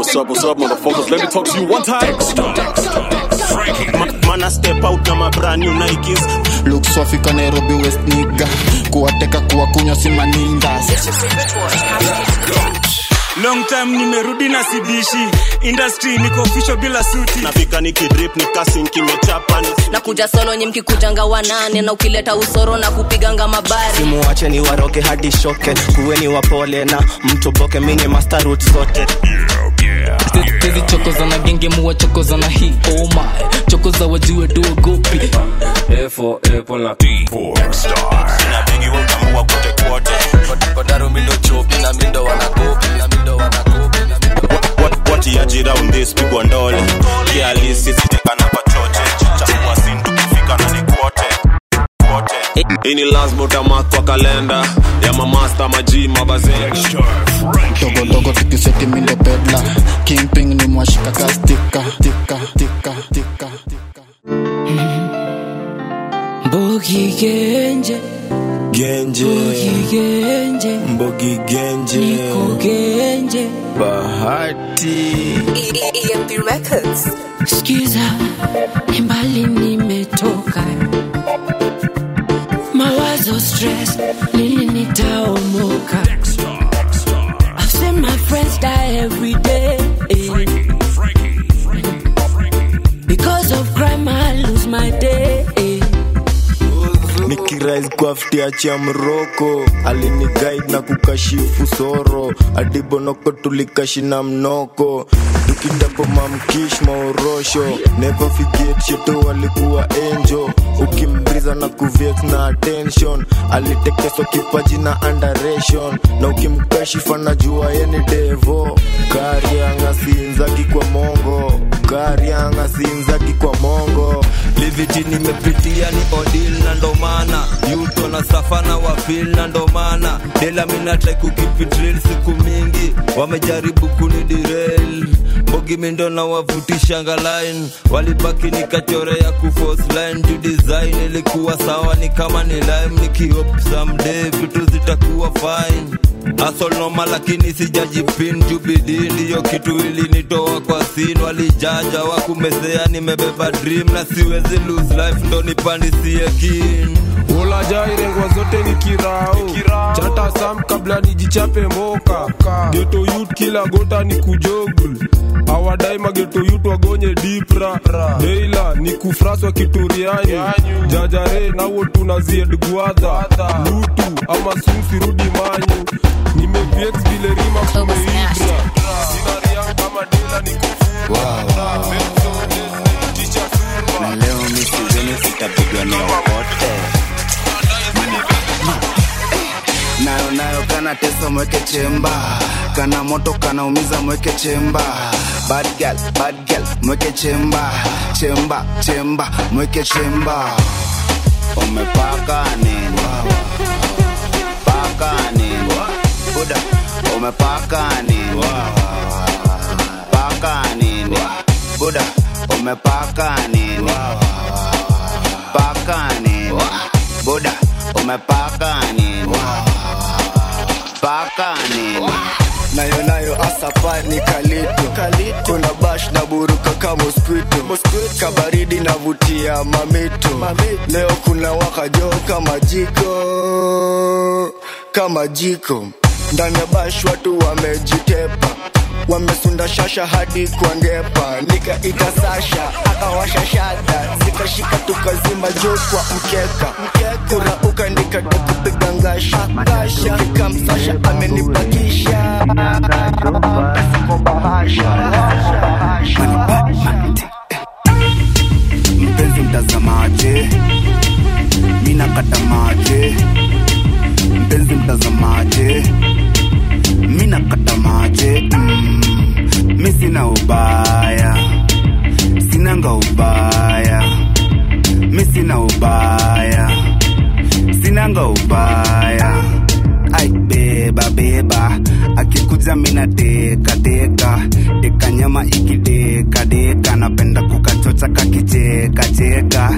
What's up, what's up, motherfuckers? Let me talk to you one time. Ma- mana step out na ma brand new Nikes looks wafika nairobi west niga kuwateka kuwakunywa simaninga long time nimerudi na sidishi industry niko official bila suti nafika nikidrip nikasin kimechapa ni nakuja solo nyi mkikujanga wanane na ukileta usoro na kupiganga mabari simuwache ni waroke hadi shoke kuweni wapole na mtoboke mini mastarut zote tezi chokoza na genge muwa chokoza na hii oh my chokoza wajue duogopi A for apple na P for na bigi wakamua kote kote kodaro mindo chopi na mindo wanakopi na mindo wanakopi na mindo watiaji round this pigwa ndole kialisi sitekana kwa choche chakua sin tukifika na ni kwote kwote Hii ni lazima utamark kwa kalenda ya mamasta maji mabazee dogodogo tukiseti mindo pedla kingping ni mwashika kastika tika tika tika tika mbogi genje genje mbogi genje mbogi genje niko genje bahati EMP Records. skiza ni mbali nimetoka mawazo stress lini nitaomoka I've seen my friends die every day because of crime I lose my day nikirais kwa ftiacha mroko aliniguide na kukashifu soro adibonoko tulikashina mnoko tukitapo mamkish maorosho never forget sheto walikuwa enjo ukimbriza na kuvex na attention alitekeswa kipaji na underation na ukimkashifa na jua yeni devo karianga siinzaki kwa mongo karianga siinzaki kwa mongo liviti nimepitia ni odil na ndomana yuto na safana wafil na ndomana dela minatrai kukipitril siku mingi wamejaribu kunidirel mbogi mindo na wavutishanga line walibaki nikachorea kufos line ju design ilikuwa sawa ni kama ni lime nikihop someday vitu zitakuwa fine Asol noma lakini sijajipin jubidi ndiyo kitu ilinitoa kwa sin walijaja wakumesea nimebeba dream na siwezi lose life ndo nipandisie kin ulajairegwa zote ni kirao chata sam kabla nijichape moka geto yut kila gota ni kujogul awadai mageto yut wagonye dipra deila ni kufraswa kituriani jajare nawo tunazied gwadha lutu ama sumsirudi manyu nimepiex vile rima kumeibra sina riang kama dela ni kufura ticha surma na leo misizeni sitapigwa neokote nayo nayo kana tesa mweke chemba kana moto kana umiza mweke chemba bad girl, bad girl, mweke chemba chemba chemba mweke chemba umepaka nini paka nini buda umepaka nini paka nini buda umepaka nini paka nini buda umepaka nini paka nini nayo nayo asapa ni kalito kuna bash na buruka ka mosquito kabaridi navutia mamito leo kuna wakajo kama jiko kama jiko ndani ya bash watu wamejitepa wamesunda shasha hadi kwa ngepa nikaita sasha akawasha shada zikashika tukazima juu kwa mkeka kurauka nikata kupiga ngasha nikikamsasha amenipakisha Siko bahasha mpenzi mtazamaje mina kata maje mpenzi mtazamaje mina kata maje mm, mi sina ubaya sinanga ubaya mi sina ubaya sinanga ubaya ai beba beba akikuja mina teka teka teka nyama ikideka deka napenda kukachocha kakicheka cheka na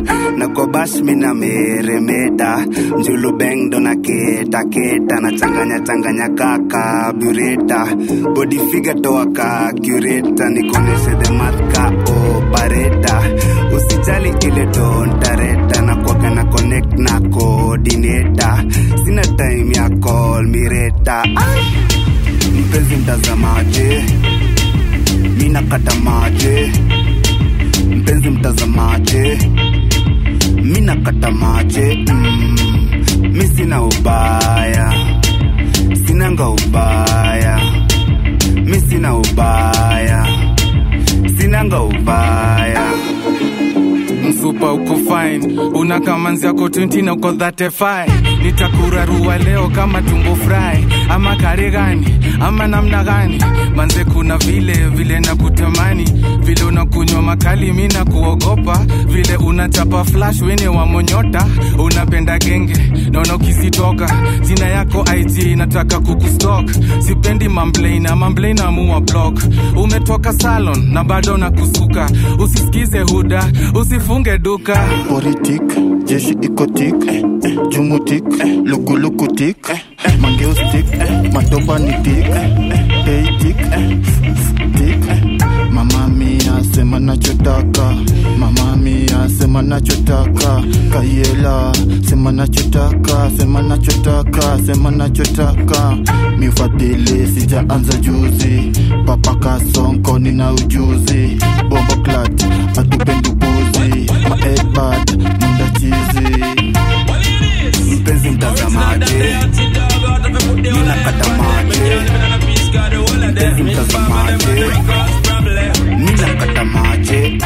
nikiingia kwa bash mina meremeta njulu beng ndo na keta keta na changanya changanya kaka bureta body figure toa ka cureta nikoneshe the math ka opareta usijali ile dontareta na kwaga na connect na coordinator sina time ya call mireta mpenzi mtazamaje mina kata maje mpenzi mtazamaje mina kata maje mm, mi sina ubaya sinanga ubaya mi sina ubaya sinanga ubaya msupa uko fine una kamanzi yako 20 na uko 35 nitakurarua leo kama tumbo fry ama kare gani ama namna gani manze kuna vile vile na kutamani vile unakunywa makali mi na kuogopa vile unachapa flash wene wa monyota unapenda genge naona ukizitoka jina yako ig nataka kukustok sipendi mamblena mamblena amua block umetoka salon na bado na kusuka usisikize huda usifunge duka politik jeshi ikotik jumutik lukulukutik mangeustik matoba ni tik teitik tik mama mia sema nachotaka mama mia sema nachotaka kayela sema nachotaka sema nachotaka sema nachotaka mifadhili sijaanza juzi papa kasonko nina ujuzi bombo klat atupendi upuzi maedbad munda chizi mpenzi mtazamaje mina kata maje mpenzi mtazamaje mina kata maje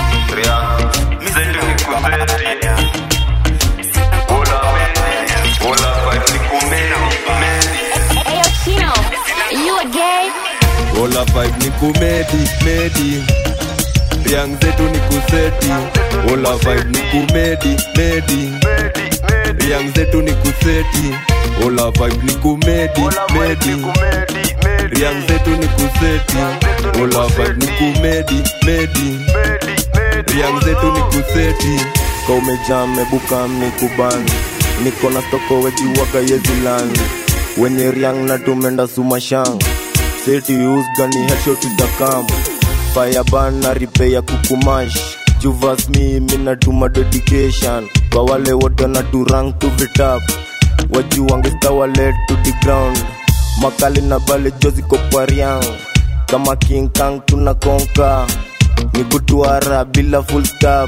Ayo, Chino, you a gay? Ola vibe ni kumedi medi Riang zetu ni kuseti Ola vibe ni kumedi medi Riang zetu ni kuseti Ola vibe ni kumedi medi Riang zetu ni kuseti Ola vibe ni kumedi medi Riang zetu ni kuseti ka umejaa mebuka mikubani niko na stoko wejiwaga yezilani wenye riang na tumenda sumashang seti usgani headshot itakam fireban na ripe ya kukumash juvas mimi natuma dedication kwa wale wote na turang to vitap wajuwangestawalet to the ground makali na bale joziko kwa riang kama king kang tunakonka ni kutuara bila full stop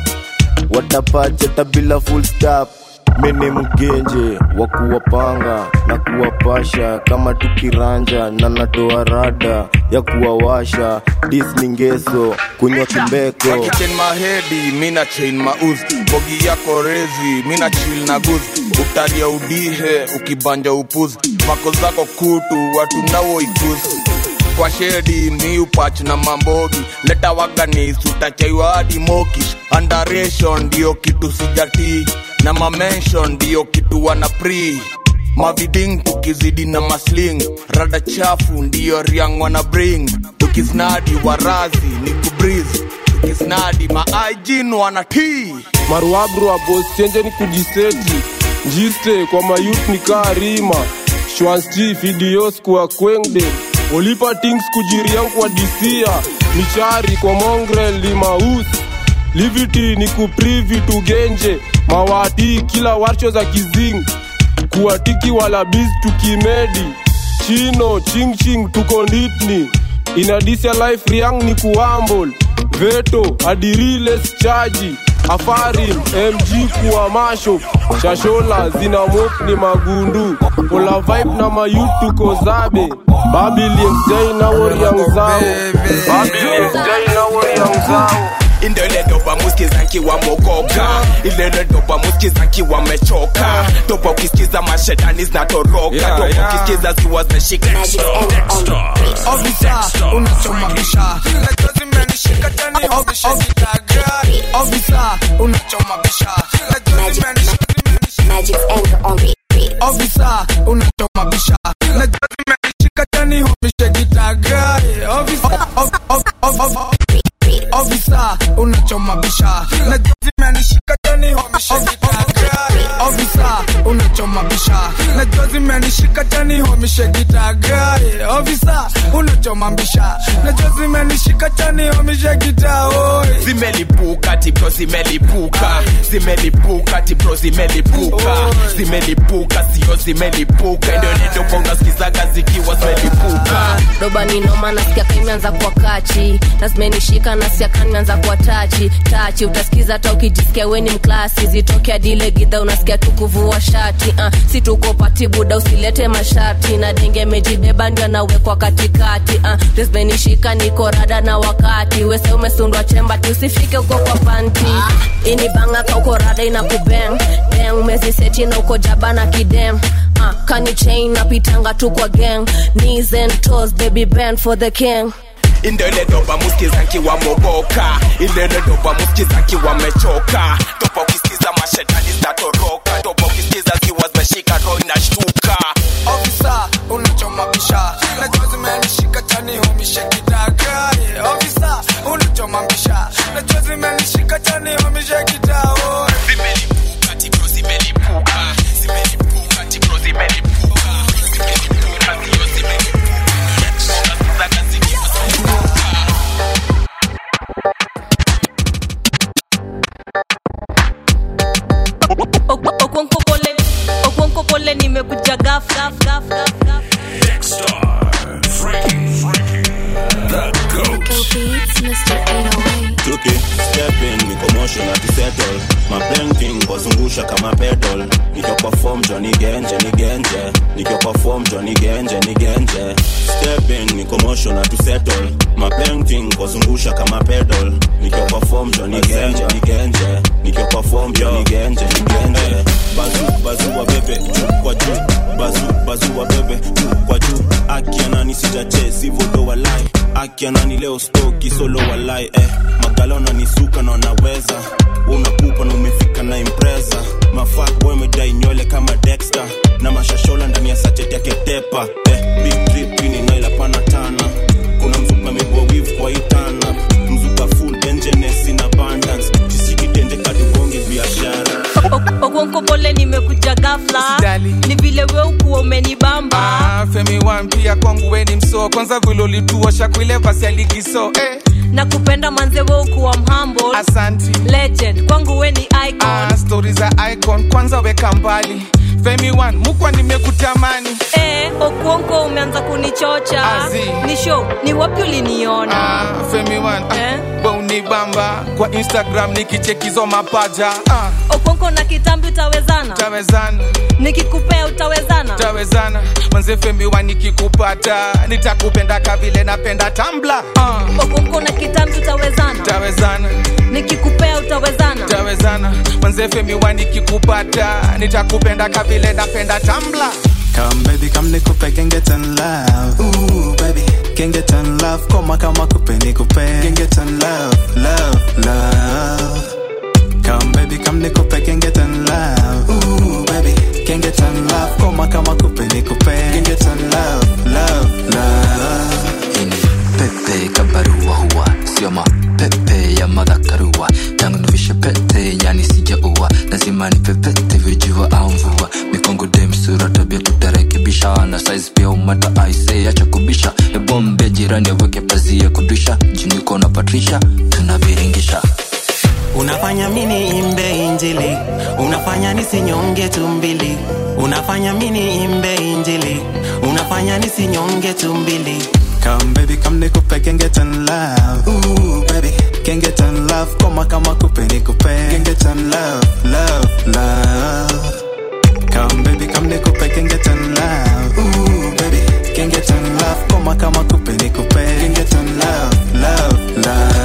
watapacheta bila full stop mini mgenje wa kuwapanga na kuwapasha kama tukiranja na natoa rada ya kuwawasha dis ni ngeso kunywa kimbeko Chain mahedi mina chain mauz bogi yako rezi mina chill na guz utaria udihe ukibanja upuzi mako zako kutu watu nawo ikusi kwa shedi mi upach na mambogi leta waganis utachaiwa hadi mokish andaration ndio kitu sijatii na mamention ndio kitu wana pri maviding tukizidi na masling rada chafu ndiyo riang wana bring tukisnadi warazi ni kubriz tukisnadi maaijin wana tii maruabru aboschenje ni kujiseti njiste kwa mayut ni kaa rima shwansti fidios kwa kwengde olipa tings kujiriang kwa disia michari kwa mongrel limaus liviti ni kuprivi tugenje mawati kila warsho za kizing kuwatiki wala biz tukimedi chino chingching tuko nditni inadisia life riang ni kuambol veto adiriles chaji afarim mg kuwa masho shashola zina mok ni magundu ola vibe na mayut tuko zabe babiliexjai na woriang zao babiliexjai na woriang zao indele dopa muskiza nkiwa mogoka ilele dopa muskiza nkiwa mechoka dopa ukisikiza mashetani zinatoroka Yeah, dopa yeah. ukisikiza ziwa zimeshika Officer, unachoma bisha Najua zimenishika tani ofisha zitagra Officer, unachoma bisha Najua zimenishika Officer, unachoma bisha Najua zimenishika tani ofisha zitagra Officer, of- of- of- of- Officer, unachoma bisha Najua zimenishika zimenishika tani homisha gitagari ofisa unachoma bisha najua zimenishika tani homisha gitagari ofisa unachoma bisha najua zimenishika tani homisha gitaoi zimelipuka tipro zimelipuka zimelipuka tipro zimelipuka zimelipuka sio zimelipuka ndio nidopo unasikizaga zikiwa zimelipuka doba ni noma nasikia kaimeanza kwa kachi na zimenishika nasikia kanimeanza kwa tachi tachi utasikiza hata ukijisikia weni mklasi zitokea dile gidha unasikia tu kuvua shati uh, si tuko pati buda usilete masharti na denge mejibeba ndio anawekwa katikati uh, ndio zimenishika niko rada na wakati wese umesundwa chemba ti usifike uko kwa panti ini banga ka uko rada ina kubeng deng umeziseti na uko jaba na kidem uh, kani chain napitanga tu kwa gang knees and toes baby bend for the king indele doba muskiza nkiwa mogoka indele doba muskiza nkiwa mechoka topa ukisikiza mashetani zitatoroka topa ukisikiza zikiwa zimeshika roho inashtuka ofisa unachoma bisha najua zimenishika tani homisha gitagari ofisa unachoma bisha najua zimenishika tani homisha gitaoi zimelipuka tipro zimelipuka zimelipuka tipro zimelipuka zimelipuka sio zimelipuka unasikizaga zikiwa zimelipuka okonko pole okonko pole nimekuja gaf gaf gaf gaf gaf Tuki, step in, niko motion ati settle mabanking kwazungusha kama pedal nikiwa kwa form jo ni genje ni genje nikiwa kwa form jo ni genje ni genje step in, niko motion ati settle mabanking kwazungusha kama pedal nikiwa kwa form jo ni genje ni genje nikiwa kwa form jo ni genje ni genje bazu bazu wa bebe juu kwa juu bazu bazu wa bebe juu kwa juu akianani sijache sivodo walai akianani leo stoki solo walai eh magala unanisuka na unaweza unakupa na umefika na impreza mafak boy umedai nywele kama dexter na mashashola ndani ya sachet yake tepa eh, big drip ini naila pana tana kuna mzuka mebwa wiv kwa itana mzuka full engenes in abundance kisikitende kadugonge biashara okonko pole nimekuja gafla ni vile we ukuwa umenibamba Ah, femi wan pia kwangu weni msoo kwanza vilolituosha kuile vasi aligiso eh. na kupenda manze we ukuwa mhamble asanti legend kwangu we ni icon ah, stori za icon kwanza weka mbali femi wan mukwa nimekutamani eh, okuonko umeanza kunichocha Azi. ni show ni wapi uliniona ah, femi wan eh? unibamba kwa instagram nikichekizo mapaja ah, okonko na kitambi utawezana tawezana nikikupea utawezana tawezana manze femi wan nikikupata nitakupenda kavile napenda tambla ah, okonko na kitambi utawezana tawezana nikikupea utawezana tawezana manze femi wan nikikupata nitakupenda kavile napenda tambla Come baby, come nikupe can get in love. Ooh baby, can get in love. Koma kama kupe nikupe can get in love, love, love. Come baby, come nikupe can get in love. Ooh baby, can get in love. Koma kama kupe nikupe can get in love, love, love. pepe kabarua huwa sio mapepe ya madhakarua tangu nivishe pete yani sijaua lazima nipepete vijua au mvua mikongo demsura tabia tutarekebisha na size pia umata aise acha kubisha ebombe jirani aweke pazia kudisha juniko na patrisha tunaviringisha unafanya mini imbe injili unafanya nisinyonge tumbili unafanya mini imbe injili unafanya nisinyonge tumbili Come baby, come nikupe can get in love. Ooh baby, can get in love. Koma kama kupe nikupe can get in love, love, love. Come baby, come nikupe can get in love. Ooh baby, can get in love. Koma kama kupe nikupe can get in love, love,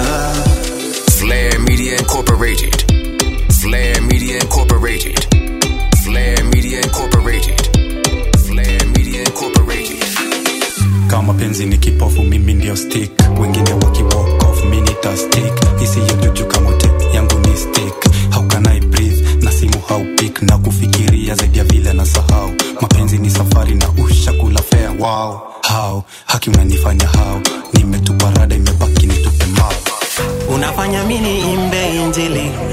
love. Flair Media Incorporated. Flair Media Incorporated. Flair Media Incorporated. Flair Media Incorporated. kama penzi ni kipofu mimi ndio stick wengine waki walk off mi nita stick isiyojuju kamote yangu ni stick how can I breathe na simu haupik na kufikiria zaidi ya vile na sahau mapenzi ni safari na ushakula fea wow how haki unanifanya how nimetupa rada imebaki nitupe mao unafanya mini imbe injili unafanya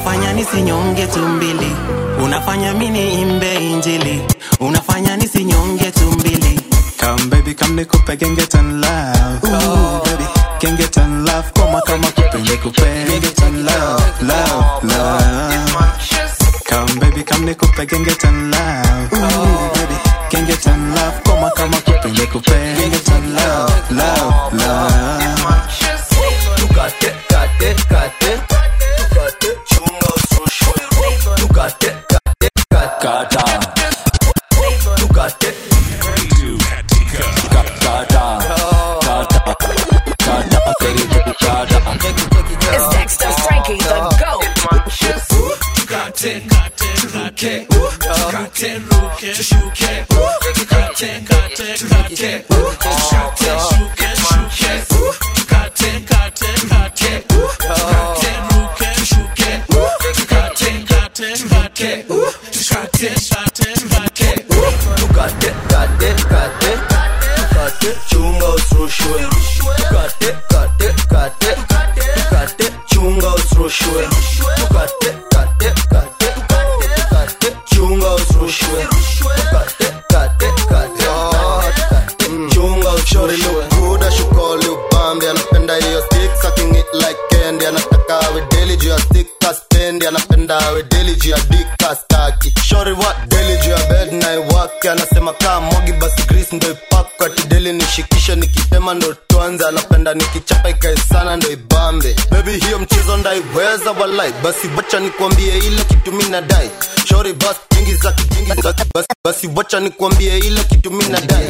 unafanya nisinyonge tumbili unafanya mini imbe injili unafanya nisinyonge tumbili Come baby, come nikupe can get in love. Ooh, baby, can get in love. Koma kama kupe nikupe can get in love, love, love. Come baby, come nikupe can get in love. Ooh, baby, can get in love. Koma kama kupe nikupe can get in love, love, love. Tukate, kate, kate, tukate, chunga usirushwe. Tukate, kate, kate, kata. Tukate, kata, kata, kata, kata, very good, kata. It's Dexter Frankie, the GOAT. Tukate, kate, turuke, tukate, ruke, tushuke, tukate, kate, tukate, tukate, shuke, shuke, tukate, kate, kate, tukate, ruke, tushuke, tukate, kate, tukate, tukate, shate, tukate, tukate, kate, kate, tukate, chunga usirushwe, tukate, kate, kate, tukate, chunga usirushwe, tukate, kate, kate, tukate, chunga usirushwe, tukate, kate, kate, tukate, chunga Shorty usirushwe. look good, ashukoli upambe anapenda hiyo stick sucking it like candy anataka awe daily juu ya stick kaspendi anapenda awe daily juu ya dick kastaki Shorty what daily juu ya bed na iwake anasema kaa mogi basi grease ndo ipakwe ati daily nishikishe nikitema ndo tuanze anapenda nikichapa ikae sana ndo ibambe baby hiyo mchezo ndaiweza walai basi wacha nikwambie ile kitu mi nadai Shorty basi jingi za kijingi za basi, basi wacha nikwambie ile kitu mi nadai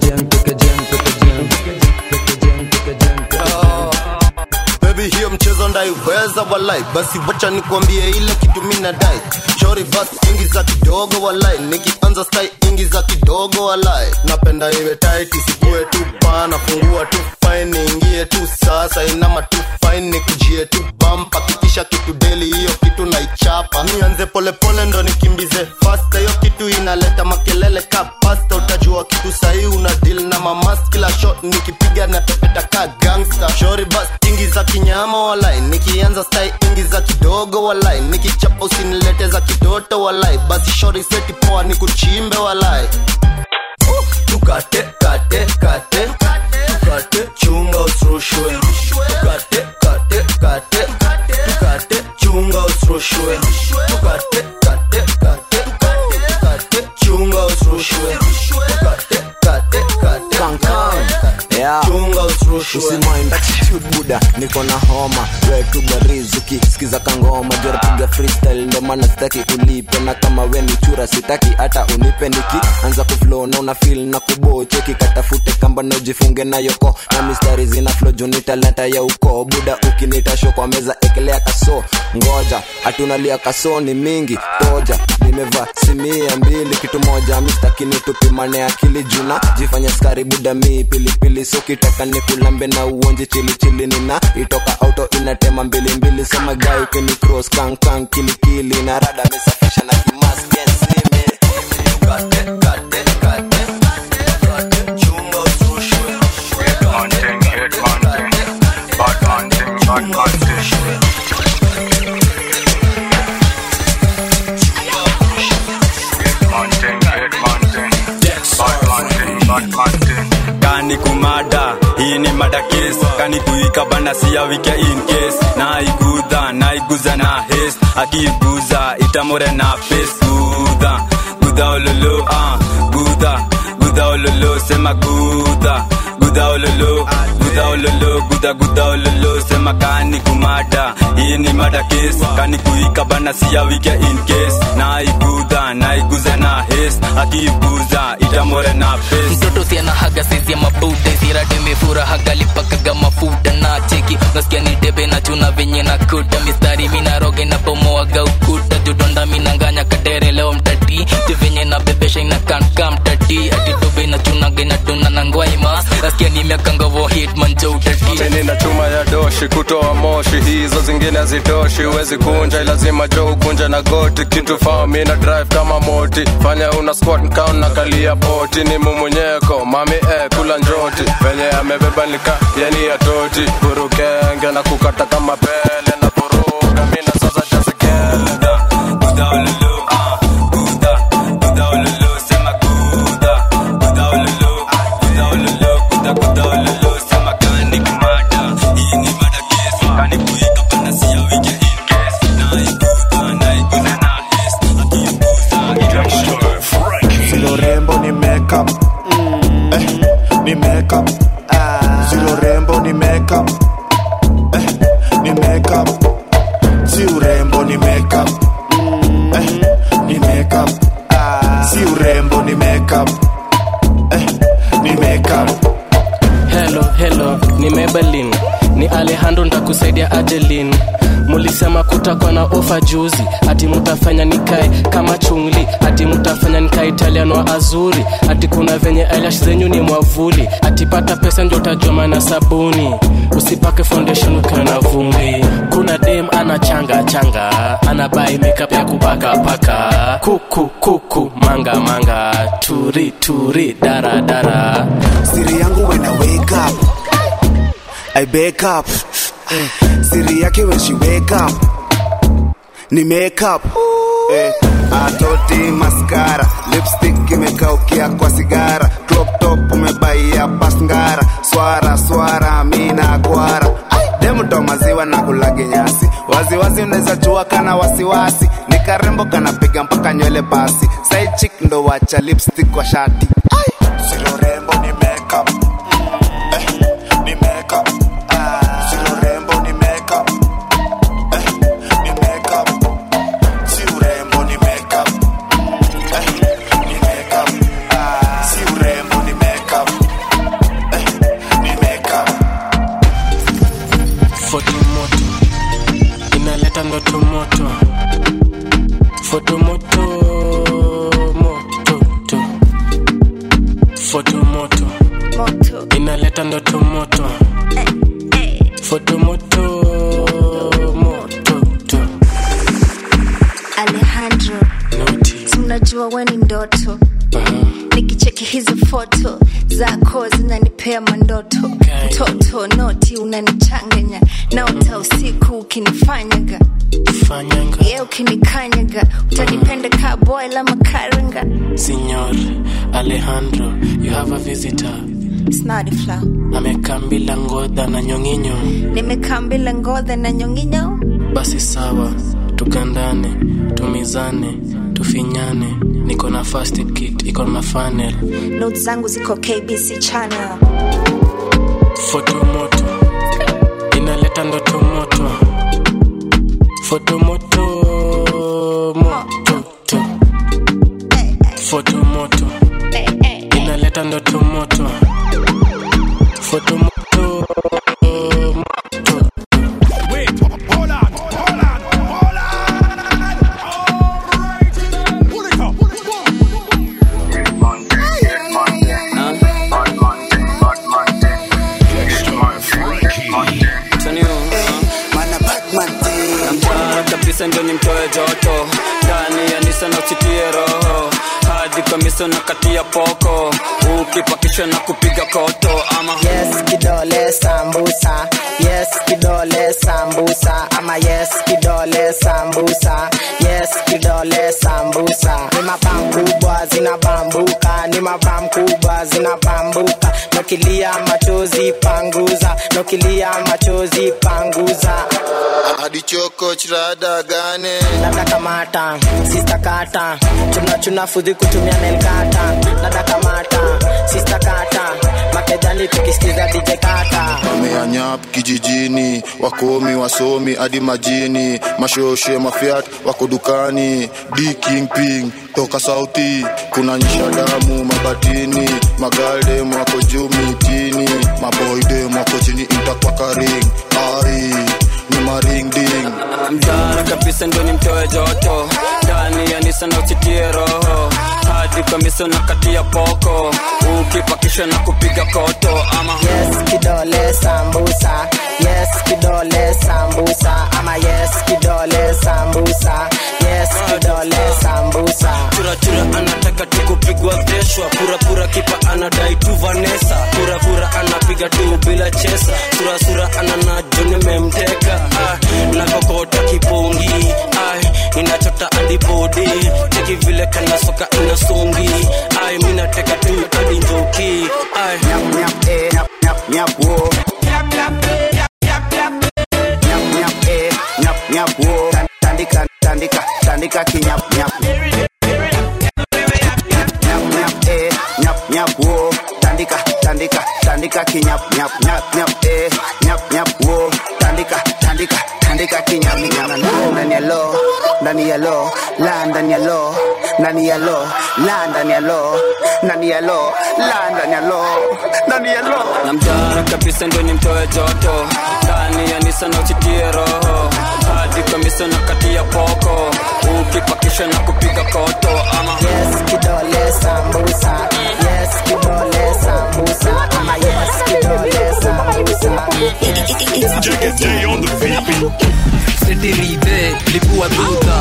Baby hiyo mchezo ndaiweza walai basi wacha nikwambie ile kitu mi nadai shori basi ingi za kidogo walai nikianza stai ingi za kidogo walai napenda iwe tight isikue tu pana fungua tu fine niingie tu sasa inama tu fine nikujie tu bampa kikisha kitu deli hiyo kitu naichapa nianze polepole ndo nikimbize fasta hiyo kitu inaleta makelele ka pasta utajua kitu sahii una deal na mamas kila shot nikipiga na pepeta ka gangsta shori bas ingi za kinyama walai nikianza stai ingi za kidogo walai nikichapa usinilete za kitoto walai basi shori seti poa nikuchimbe walai tukate kate kate tukate chunga usirushwe tukate kate kate tukate chunga usirushwe tukate kate kate tukate chunga usirushwe tukate kate kate chunga usirushwe usimain attitude buda niko na homa wetu barizuki sikiza kangoma jora piga freestyle ndo maana sitaki ulipe na kama we ni chura sitaki hata unipe niki anza kuflow na una feel na kuboche kikatafute kamba na ujifunge na yoko na mistari zina flow juni talanta ya uko buda ukinita show kwa meza ekelea kaso ngoja hatunalia kaso ni mingi toja nimevaa simia mbili kitu moja mistakini tupimane akili juna jifanya skari buda mi pilipili so kitaka nikulambe na uonje chilichili nina itoka auto inatema mbilimbili sema gai ukini cross kankan kilikili na rada mesafisha na kimask yes, nime. kani kumada hii ni mada kes kani kuika bana siya wike in case na igudha na iguza na hes akiguza itamore na face gudha gudha ololo ah gudha gudha ololo sema gudha gudha ololo gudha ololo gudha gudha ololo sema kani kumada hii ni mada kes kani kuika bana siya wike in case na igudha na iguza na hes akiguza itamore na face mtoto siana haga saizi ya mabuda isirade mefura hagalipakaga mafuta na cheki nasikia ni debe na chuna venye na kuta mistari minaroge na bomoaga ukuta judonda minanganya kadere leo mtati juvenye na bebesha inakanka mtati atitobe na chunage na tuna na ngwaima nasikia nimekangovo hitman jo utati chini na chuma ya doshi kutoa moshi hizo zingine hazitoshi huwezi kunja lazima jo ukunja na goti kitu faa mi na drive kama moti fanya una squat nkaun na kalia poti ni mumunyeko mami eh, kula njoti venye amebeba nika yani ya toti burukenge na kukata kama pele na vuruga mina sasa jazige kanikuika bana sia wike in case naiguza naiguza na hesi akiguza itakuwa Silo rembo ni makeup eh, ni makeup Silo rembo ni makeup eh, ni makeup Si urembo ni makeup eh, ni makeup Si urembo ni makeup eh, ni makeup Hello, hello, ni Maybelline, ni Alejandro ntakusaidia Adeline. Mulisema kutakuwa na ofa juzi, ati mutafanya nikae kama chungli, ati mutafanya nikae Italian wa azuri, ati kuna venye eyelash zenyu ni mwavuli, ati pata pesa ndio utajua maana sabuni, usipake foundation ukiwa na vumbi. Kuna dem ana changa changa, ana buy makeup ya kupaka paka, kuku kuku manga manga, turi turi dara dara. Siri yangu when I wake up I wake up eh, Siri yake when she wake up Ni makeup eh, Atoti mascara Lipstick imekaukia kwa sigara Crop top umebaia pasngara Swara swara mina kwara Demuto maziwa na kulage nyasi Waziwazi unaweza chua kana wasiwasi Ni karembo kanapiga mpaka nywele basi Side chick ndo wacha lipstick kwa shati Silo rembo ni makeup eh, ni makeup Silo rembo ni makeup eh, ni makeup Si urembo ni makeup eh, ni makeup Si urembo ni makeup eh, ni makeup foto moto inaleta ndoto moto foto moto moto to. foto moto inaleta ndoto moto foto moto moto to. alejandro si unajua we ni ndoto nikicheki hizi foto zako zinanipea mandoto mtoto noti unanichanganya naota usiku ukinifanyaga ye ukinikanyaga utanipenda ka boy la makaranga Signor Alejandro, you have a visitor. snadifla Amekambila ngodha na nyonginyo. nimekambila ngodha na nyonginyo Basi sawa, tukandane, tumizane, tufinyane. Niko na first aid kit, iko na funnel. not zangu ziko kbc channel Foto moto, inaleta ndoto moto. Foto moto, moto to. Foto moto, inaleta ndoto moto. Foto moto, moto. Wait, hold on, hold on, hold on. Pull it up, pull it up. namtara kabisa ndio nimtoe joto ndani ya nisa na usitie roho hadi kamisa na kati ya poko ukipakishwa na kupiga koto ama yes kidole sambusa yes kidole sambusa ama yes kidole sambusa yes kidole sambusa ni mabam kubwa zinabambuka ni mabam kubwa zinabambuka nokilia machozi panguza nokilia machozi panguza hadi choko chirada gane dada kamata sista kata chuna chuna fudhi kutumia nelkata dada kamata sista kata makejani tukisikiza dj kata wameanyap kijijini wakomi wasomi hadi majini mashoshe mafiat wako dukani d king ping toka sauti kuna nyisha damu mabatini magaldem wako juu mitini maboydem wako chini intakwakaring ai ni maringding mtara kabisa ndio nimtoe joto ndani ya nisa na usitie roho hadi kamisa na kati ya poko ukipakishwa na kupiga koto ama yes kidole sambusa yes kidole sambusa ama yes kidole sambusa yes kidole sambusa churachura anataka tu kupigwa veshwa purapura kipa anadai tu vanesa purapura anapiga tu bila chesa surasura ananajo nimemteka ah, nakokota kipongi ah, inachota adibodi teki vile kanasoka inasongi ai minateka tu hadi njoki ai nyap nyap eh nyap nyap nyap wo nyap nyap nyap wo tandika tandika tandika kinyap nyap nyap nyap eh nyap nyap wo tandika tandika tandika kinyap nyap nyap nyap eh nyap nyap wo tandika tandika tandika kinyap nyap ndani ya lo ndani ya lo la ndani ya lo ndani ya lo la ndani ya lo ndani ya lo la ndani ya lo ndani ya lo na mtara kabisa ndo nimtoe joto ndani ya nisa na uchitie roho hadi kamisa na kati ya poko ukipakisha na kupiga koto ama yes kidole sambusa yes kidole sambusa ama yes kidole sambusa setirite lipua duta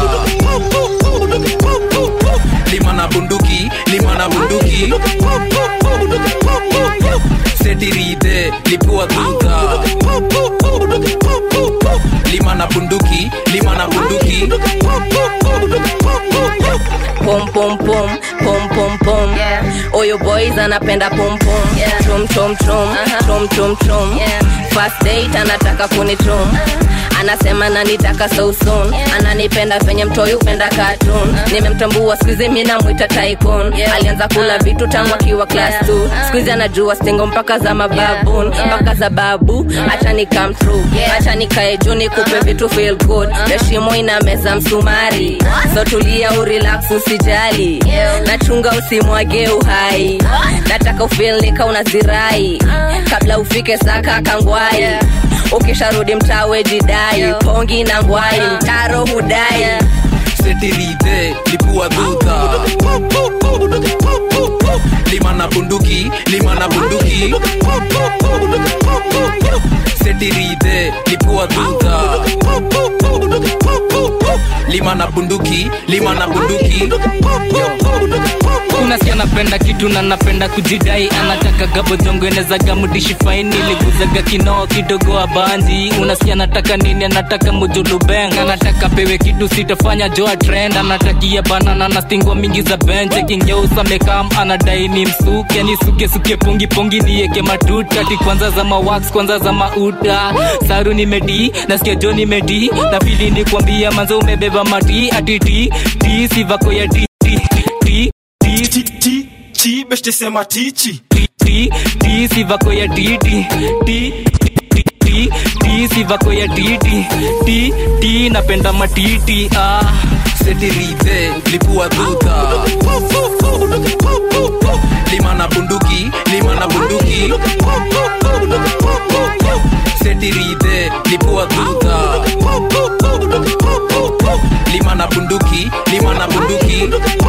lima na bunduki lima na bunduki setirite lipua duta lima na bunduki lima na bunduki pom pom pom pom pom pom oyo boys anapenda pom pom trum trum trum trum trum trum first date anataka kunitrum anasema nanitaka so soon ananipenda venye mtoyu penda cartoon nimemtambua skuizi mi namwita tycoon alianza kula vitu tangu akiwa class 2 skuizi anajua stingo mpaka za mababun mpaka za babu acha ni come true acha nikae juu nikupe vitu feel good heshimo ina meza msumari so tulia urelax usijali nachunga usimwage uhai nataka ufil nika unazirai kabla ufike saka kangwai ukisharudi mtawe jidai pongi na ngwai mtaro hudai setirite lipua duta lima na bunduki lima na bunduki setirite lipua duta lima na bunduki lima na bunduki unasikia napenda kitu na napenda kujidai anataka gabozongoenezaga mudishi faini liguzaga kinoo kidogo abanzi unasikia anataka nini anataka mujulubeng anataka pewe kitu sitafanya joa trend anatakia banana na stingwa mingi za benche kingeusa mekam anadai ni msuke nisuke suke pungi pungi nieke matuta ti kwanza za mawax kwanza za mauta saru nimedi nasikia jo nimedi na pili ni kuambia manzo umebeba mati atiti ti sivako ya ti ti ti ti ti beste sema tichi ti ti sivako ya titi ti ti ti sivako ya titi ti ti napenda matiti ah setirite lipua duta lima na bunduki lima na bunduki setirite lipua duta lima na bunduki lima na bunduki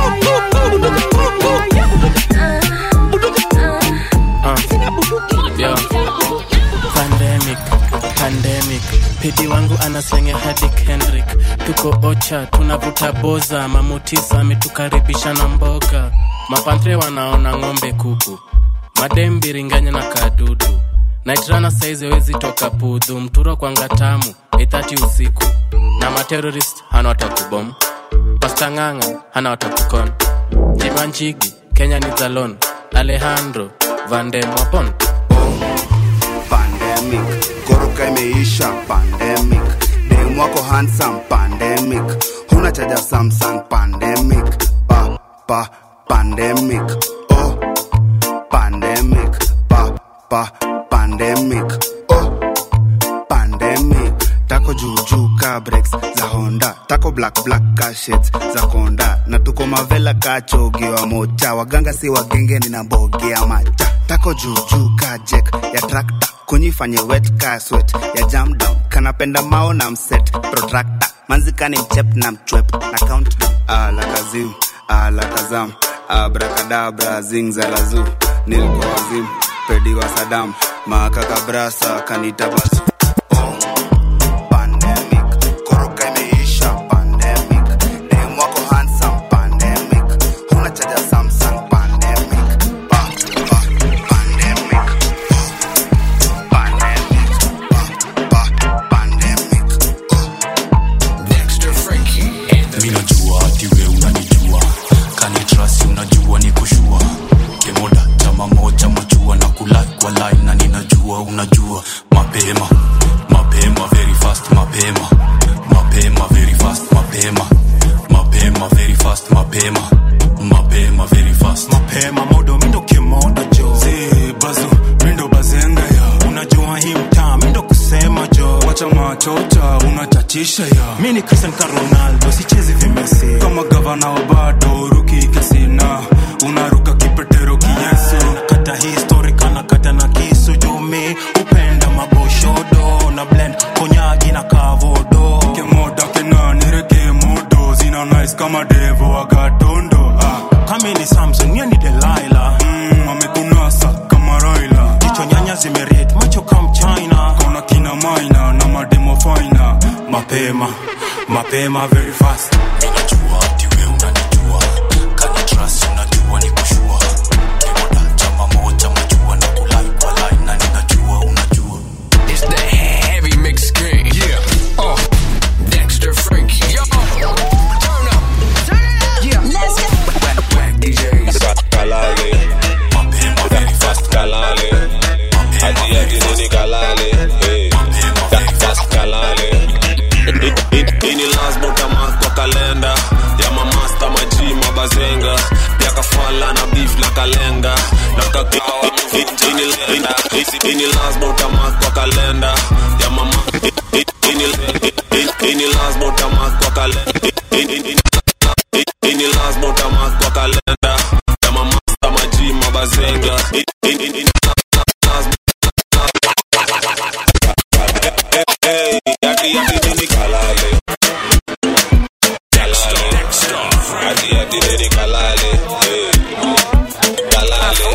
Yo. pandemic pandemic pidi wangu anaslenga hadi kendrick tuko ocha tunavuta boza mamutisa ametukaribisha na mboga mapantre wanaona ng'ombe kuku madem biringanya na kadudu naitrana saizi wezi toka pudhu mturo kwanga tamu ithati usiku na materorist hana watakubom pastang'ang'a hana watakukon jimanjigi kenya ni zalon alejandro vandemwapon pandemic koroka imeisha pandemic dem wako handsome pandemic huna chaja samsung pandemic pa pa pandemic oh pandemic pa pa pandemic oh pandemic tako juujuu ka breaks za honda tako black black ka shades za konda na tuko mavela ka chogiwa mocha waganga si wagenge ninambogea macha tako juujuu ka jek ya trakta kunyifanye wet ka swet ya jam down kanapenda mao na mset protractor manzikani mchep na mchwep na count alakazim alakazam abrakadabra zingzalazu nilikuwa wazim pedi wa sadam makakabrasa kanitabasu koroka imeisha pandemic dem wako handsome pandemic huna chaja samsung pandemic pa, pa, pandemic pandemic pa, pa, pandemic mi najua hati we unanijua kanitrasi unajua ni kushua kemoda chama moja machua na kulai kwa line na ninajua unajua mapema wacha machocha unachachisha ya mi ni cristian ka ronaldo sichezi vimesi kama gavana wa bado ruki kesina unaruka kipetero kiyesu kata historika na kata na kisu jumi upenda maboshodo na blend konyagi na kavodo kemoda kenanireke modo zina nice kama devo agatondo ah. kami ni samson mie ni delaila mm, amekunasa kama raila jicho nyanya zimeriet macho kam china kona kina maina na mademo faina mapema mapema very fast Ninajua ati we unanijua Kani trust unajua ni kushua Kimoda chama moja majua na kulai kwa line na ninajua unajua It's the heavy mix king. Yeah. Uh, Dexter Frankie. Yo. Turn up. Yeah. Let's go. Whack, whack DJs. kalale fast kalale ati ati nini kalale hey. fast kalale ini lasbo tamak kwa kalenda ya mamasta maji mabazenga pia kafala na beef na kalenga na kakawa ini, ini, ini lasbo tamak kwa kalenda ya mama ini, ini, ini lasbo tamak kwa kalenda ini, ini lasbo tamak kwa kalenda ya mamasta maji mabazenga ini, ini, Hey, yati yati nini kalale kalale yati yati nini kalale hey. kalale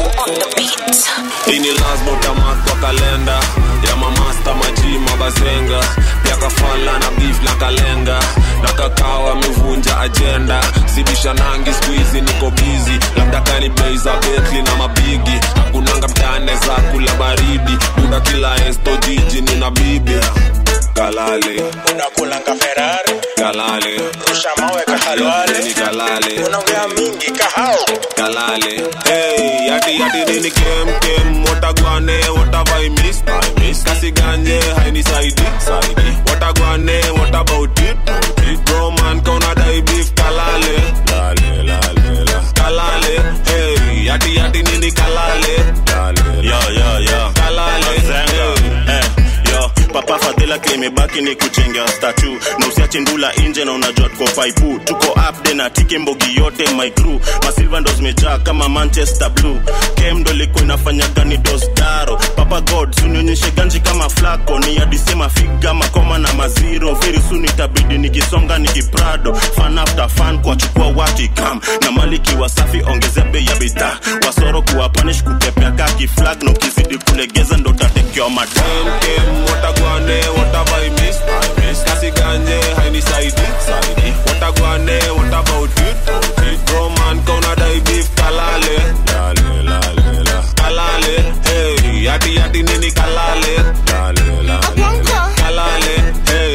ini lasbo tamak kwa kalenda ya mamasta maji mabazenga pia kafala na beef na kalenga na kakao amevunja ajenda sibisha nangi skuizi niko bizi labda kani bei za betli na mabigi hakunanga mtane za kula baridi buda kila esto jiji nina bibi kalale unakulanga ferari kalale rusha mawe kahalwale ni kalale unaongea mingi kahao kalale hey yati yati nini kem kem watagwane watavai miss I miss kasi ganje haini saidi saidi watagwane what about it it bro man kauna dai beef kalale lale lale la kalale hey yati yati nini kalale lale yo yo yo kalale Zenga. Eh, yo papa fadhila klimebaki ni kuchenga statu na usiache ndula nje na unajua tuko paipu tuko upde na tike mbogi yote my crew masilva ndo zimejaa kama manchester blue kem ndo ilikuwa inafanya gani dosdaro papa god sunionyeshe ganji kama flako ni adisema figa makoma na maziro very soon itabidi nikisonga nikiprado fan after fan kuwachukua wakikam na maliki wasafi ongezea bei ya bidhaa wasoro kuwapanish kutepea kaki flag na ukizidi kulegeza ndo tatekewa madam kem watagwane watavai miss I miss kasi ganje haini saidi saidi watagwane what about it it bro man kauna dai beef kalale lale lale la kalale hey yati yati nini kalale lale lale la kalale hey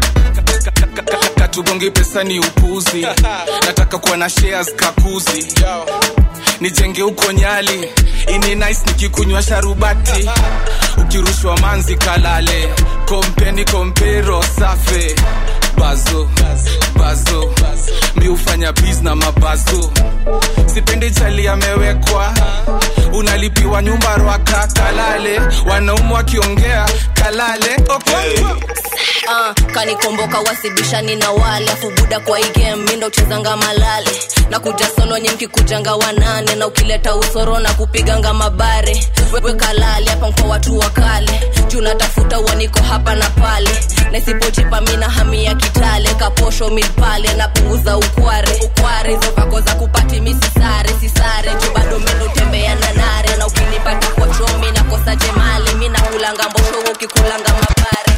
katugongi pesa ni upuzi nataka kuwa na shares kakuzi nijenge huko nyali ini nice nikikunywa sharubati ukirushwa manzi kalale kompeni kompero safe bazo bazo mi hufanya bis na mabazo sipendi chali amewekwa unalipiwa nyumba rwaka kalale wanaume wakiongea kalale okonkwo uh, kanikomboka wasibishani na wale afu buda kwa hii game mi ndo chezanga malale na kuja solo nye mkikujanga wanane na ukileta usoro na kupiganga mabare wewe kalale hapa kwa watu wa kale juu natafuta uaniko hapa na pale na isipochipa mi na hami ya kitale kaposho mid pale napunguza ukware ukware hizo vako za kupati mi sisare sisare juu bado mendo tembea na nare na ukinipata kwa chomi nakosa jemali mi nakulanga mbosho wewe ukikulanga mabare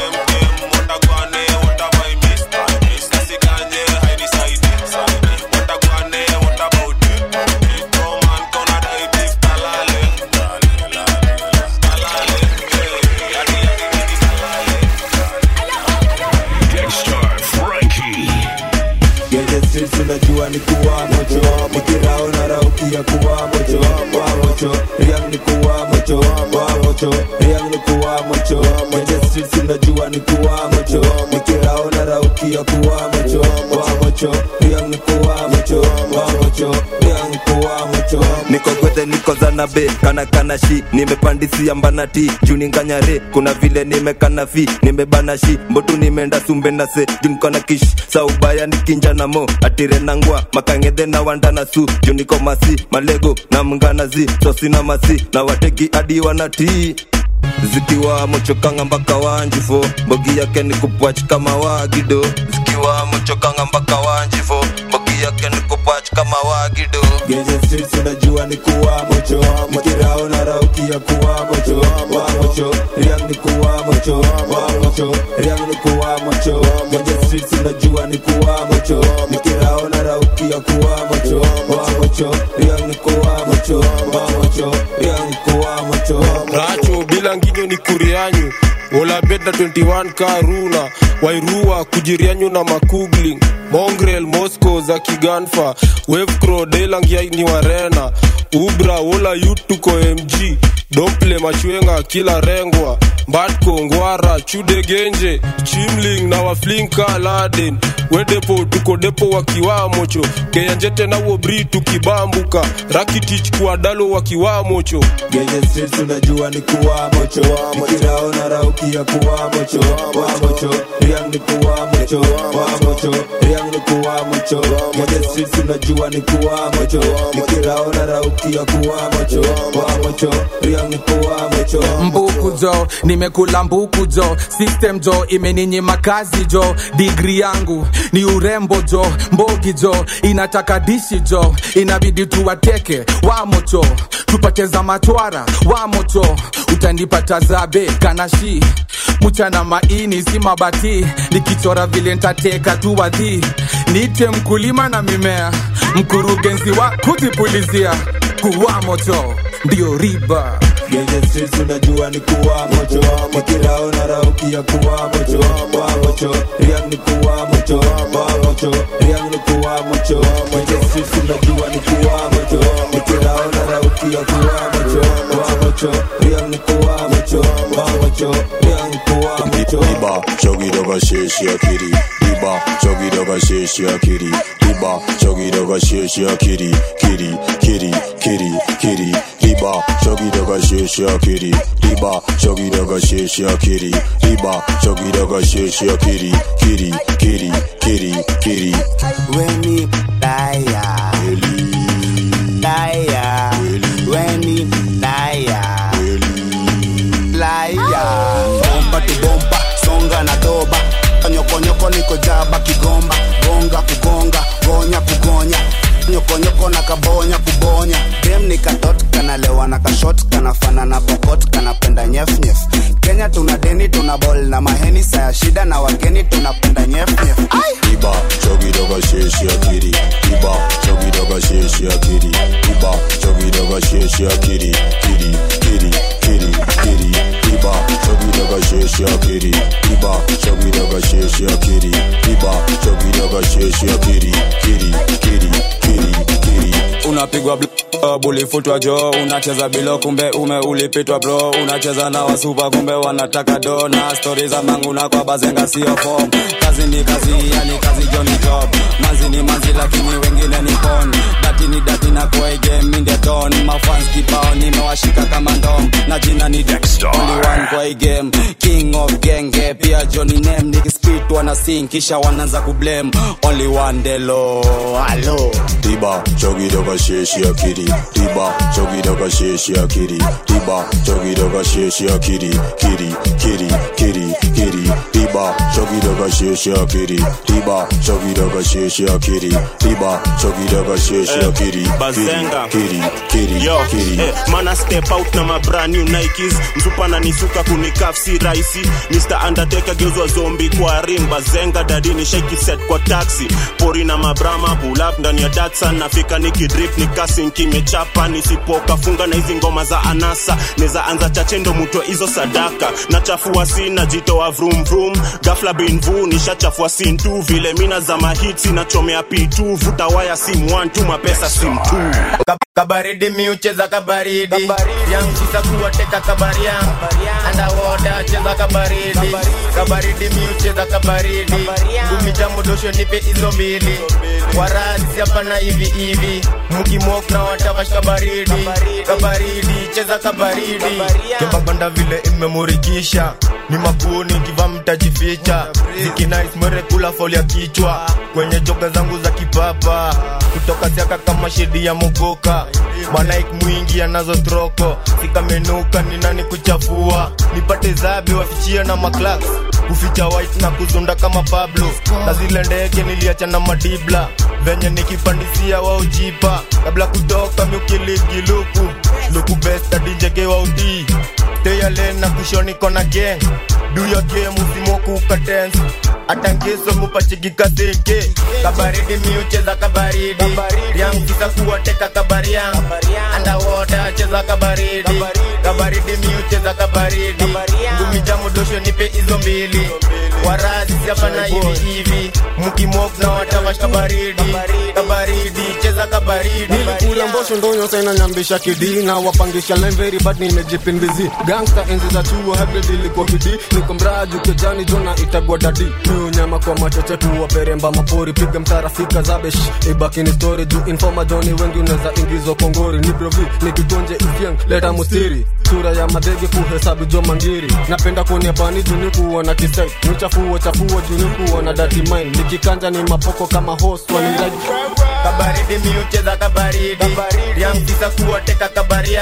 Genje streets unajua ni kuwa mocho Mikirao na rauki ya kuwa mocho Wa mocho Riang ni kuwa mocho Wa mocho Riang ni kuwa mocho Genje streets unajua ni kuwa mocho Mikirao na rauki ya kuwa mocho Wa mocho Riang ni kuwa mocho Wa mocho Riang ni kuwa mocho niko gwethe niko kozana be kana kana shi nimepandisia mbanati juni nganyare kuna vile nimekana fi nimebana shi mbotu nimeenda sumbe na se junikona kish saubaya nikinja na mo atire nangwa makangedhe na wanda na su juniko masi malego na mnganazi sosina masi na wateki adi wanatii zikiwa mochokanga mpaka wanjifo mbogi yake ni kupwach kama wagido zikiwa mochokanga mpaka wanjifo mbogi yake ni kupwach kama wagido Genje streets unajua ni kuwa mocho Nikirao na rauki ya kuwa mocho Wa mocho, riang ni kuwa mocho Wa mocho, riang ni kuwa mocho Genje streets unajua ni kuwa mocho Nikirao na rauki ya kuwa mocho Wa mocho, riang ni kuwa mocho Wa mocho, riang ni kuwa mocho racho bila nginyo ni kurianyu olabeda 21 karuna wairua kujirianyu na makugling mongrel moscow za kiganfa wevcro delangia ni warena ubra wola yutuko mg domple machwenga kila rengwa mbatko ngwara chudegenje chimling na waflinka laden wedepo tuko depo wakiwamocho keyanjete na wobri tukibambuka rakitich kuadalo wakiwamocho Genje streets unajua ni kuwa mocho Nikirao na rauki ya kuwa mocho Wa mocho, riang ni kuwa mocho Wa mocho, riang ni kuwa mocho Genje streets unajua ni kuwa mocho Nikirao na rauki ya kuwa mocho Wa mocho, riang ni kuwa mocho mbuku jo nimekula mbuku jo system jo imeninyima kazi jo digri yangu ni urembo jo mbogi jo inataka dishi jo inabidi tuwateke wamocho tupate za matwara wamocho utanipata zabe kanashi mchana maini si mabati nikichora vile ntateka tu wadhi nite mkulima na mimea mkurugenzi wa kujipulizia kuwa moto ndio riba Genje streets unajua ni kuwa mocho Nikirao na rauki ya kuwa mocho Wa mocho, riang ni kuwa mocho Wa mocho, riang ni kuwa mocho Genje streets unajua ni kuwa mocho Nikirao na rauki ya kuwa mocho Wa mocho, riang ni kuwa mocho Wa mocho, riang ni kuwa mocho Iba, chogi doga sheshi akiri Iba, chogi doga sheshi akiri Iba, chogi doga sheshi akiri Kiri, kiri, kiri, kiri Iba, chogi doga sheshi akiri Iba, chogi doga sheshi akiri Iba, chogi doga sheshi akiri Kiri, kiri, kiri, kiri Weni daya Daya Weni daya Laya Bomba tu bomba Songa na doba Nyokonyoko niko jaba kigomba Gonga kugonga Gonya kugonya Nyokonyoko na kabonya kubonya Dem ni katot kanalewa na kashot Kanafana na pokot kanapenda nyef nyef Kenya tuna deni tuna bol na maheni Saya shida na wageni tunapenda nyef nyef Iba, chogi doga sheshi akiri Iba, chogi doga sheshi akiri Iba, chogi doga sheshi akiri Kiri, kiri, kiri, kiri Iba, chogi doga sheshi akiri Iba, chogi doga sheshi akiri Iba, chogi doga sheshi akiri Kiri, kiri, kiri, kiri unapigwa bl- bulifutwa jo unacheza bilo kumbe ume ulipitwa bro unacheza na wasupa kumbe wanataka do na stori za manguna kwa bazenga sio fom kazi ni kazi yani kazi jo ni job manzi ni manzi lakini wengine ni pon dati ni dati na kwa game in the ton mafans kibao nimewashika kama ndom na jina ni Dexter only one kwa hii game king of genge pia Johnny name nikispit wana sing kisha wanaanza kublame only one delo hello Iba, chogi doga sheshi akiri Iba, chogi doga sheshi akiri Iba, chogi doga sheshi akiri Kiri, kiri, kiri, kiri Iba, chogi doga sheshi akiri Iba, chogi doga sheshi akiri Iba, chogi doga sheshi akiri Bazenga. Kiri, kiri, Yo, kiri eh, mana step out na ma brand new Nikes msupa na nisuka kunikaf si rahisi Mr. Undertaker geuzwa zombi kwa ring bazenga dadini shake set kwa taxi pori na mabrama pull up ndani ya Datsun nafika nikidrip nikasi kimechapa nisipoka funga na hizi ngoma za anasa neza anza chache ndo mutwe hizo sadaka na chafua sina jitoa vroom vroom ghafla bin vu tu nishachafua sin tu vile mina za mahitsi nachomea pitu vuta waya sim 1 tu mapesa sim 2 kabaridi miucheza kabaridi yamkisa kuwateka kabaria andawota cheza kabaridi kabaridi miucheza kabaridi ngumi za modosho nipe hizo mbili warasi hapana hivi hivi mkimok na watavash kabaridi kabaridi cheza kabaridi kebabanda vile imemurikisha ni makuni kiva mtajificha zikinais mwerekula folia kichwa kwenye joka zangu za kipapa kutoka siaka kama shedi ya mogoka manaik mwingi anazo troko sikamenuka ni nani kuchafua nipate zabe wafichia na maklak kuficha white na kuzunda kama pablo na zile ndege niliacha na madibla venye nikipandisia waujipa kabla kutoka miukiligi luku luku besta dijege waudii teyalen na kushoni kona gang do your game usimokuka dance hata ngeso mupachigikasenke kabaridi miucheza kabaridi yamkisa kuwateka kabaria andawota cheza kabaridi kabaridi miucheza kabaridi ngumi za modosho nipe hizo mbili warasi hapana hivi hivi mkimok na watavash kabaridi kabaridi cheza kabaridi nilikula mbosho ndonyo saina nyambisha kidi na wapangisha line very bad nimejipin busy gangsta enzi za chuo hybrid ilikuwa kidi niko mraju kejani jona itagwa dadi miu nyama kwa machoche tu waperemba mapori piga mtarafika zabesh ibakini story juu informa joni wengi unaweza ingizwa kongori ni brovi nikigonje ifyang leta mustiri sura ya madege kuhesabu jo mangiri napenda kuonia bani juni kuona kisai nichafuo chafuo juni kuona dati mine nikikanja ni mapoko kama host waliraji kabaridi miucheza kabaridi yamkisa kuwateka kabaria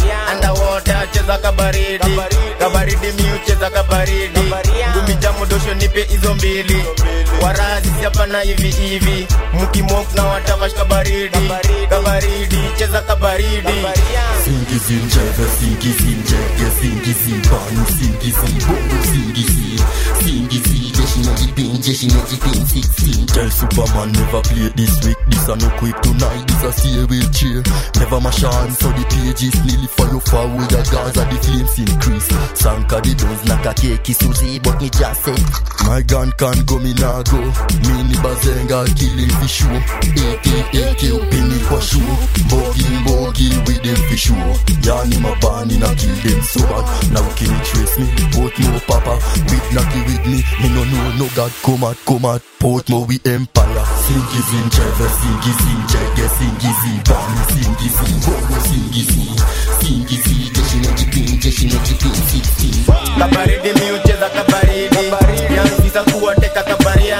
andawota cheza kabaridi kabaridi miucheza kabaridi ngumi za modosho nipe hizo mbili warasi hapana hivi hivi mkimok na watavash kabaridi kabaridi cheza kabaridi Singizi njeve, singizi njege, singizi banu, singizi bongo, singizi Singizi, jeshi na jipin, jeshi na jipin, 16 Tell Superman never play this week, this a no quick tonight, this a stay wheelchair Never mash on, so the pages nearly follow forward, the guns and the flames increase Sanka the doors like a cake, Susie, but me just say My gun can go, me nah go Me ni bazenga, killing for sure AK, AK, upini kwa sure Bogi, bogi, with them for sure Yani mabani na kill them so bad Now can you trace me? Portmore papa With Naki with me Me no know no God come out come out Portmore we empire Singizi njeve Singizi njege Singizi bani Singizi bongo Singizi Singizi Jeshi na jipin Jeshi na jipin 16 kabaridi miucheza kabaridi yamkisa kuwateka kabaria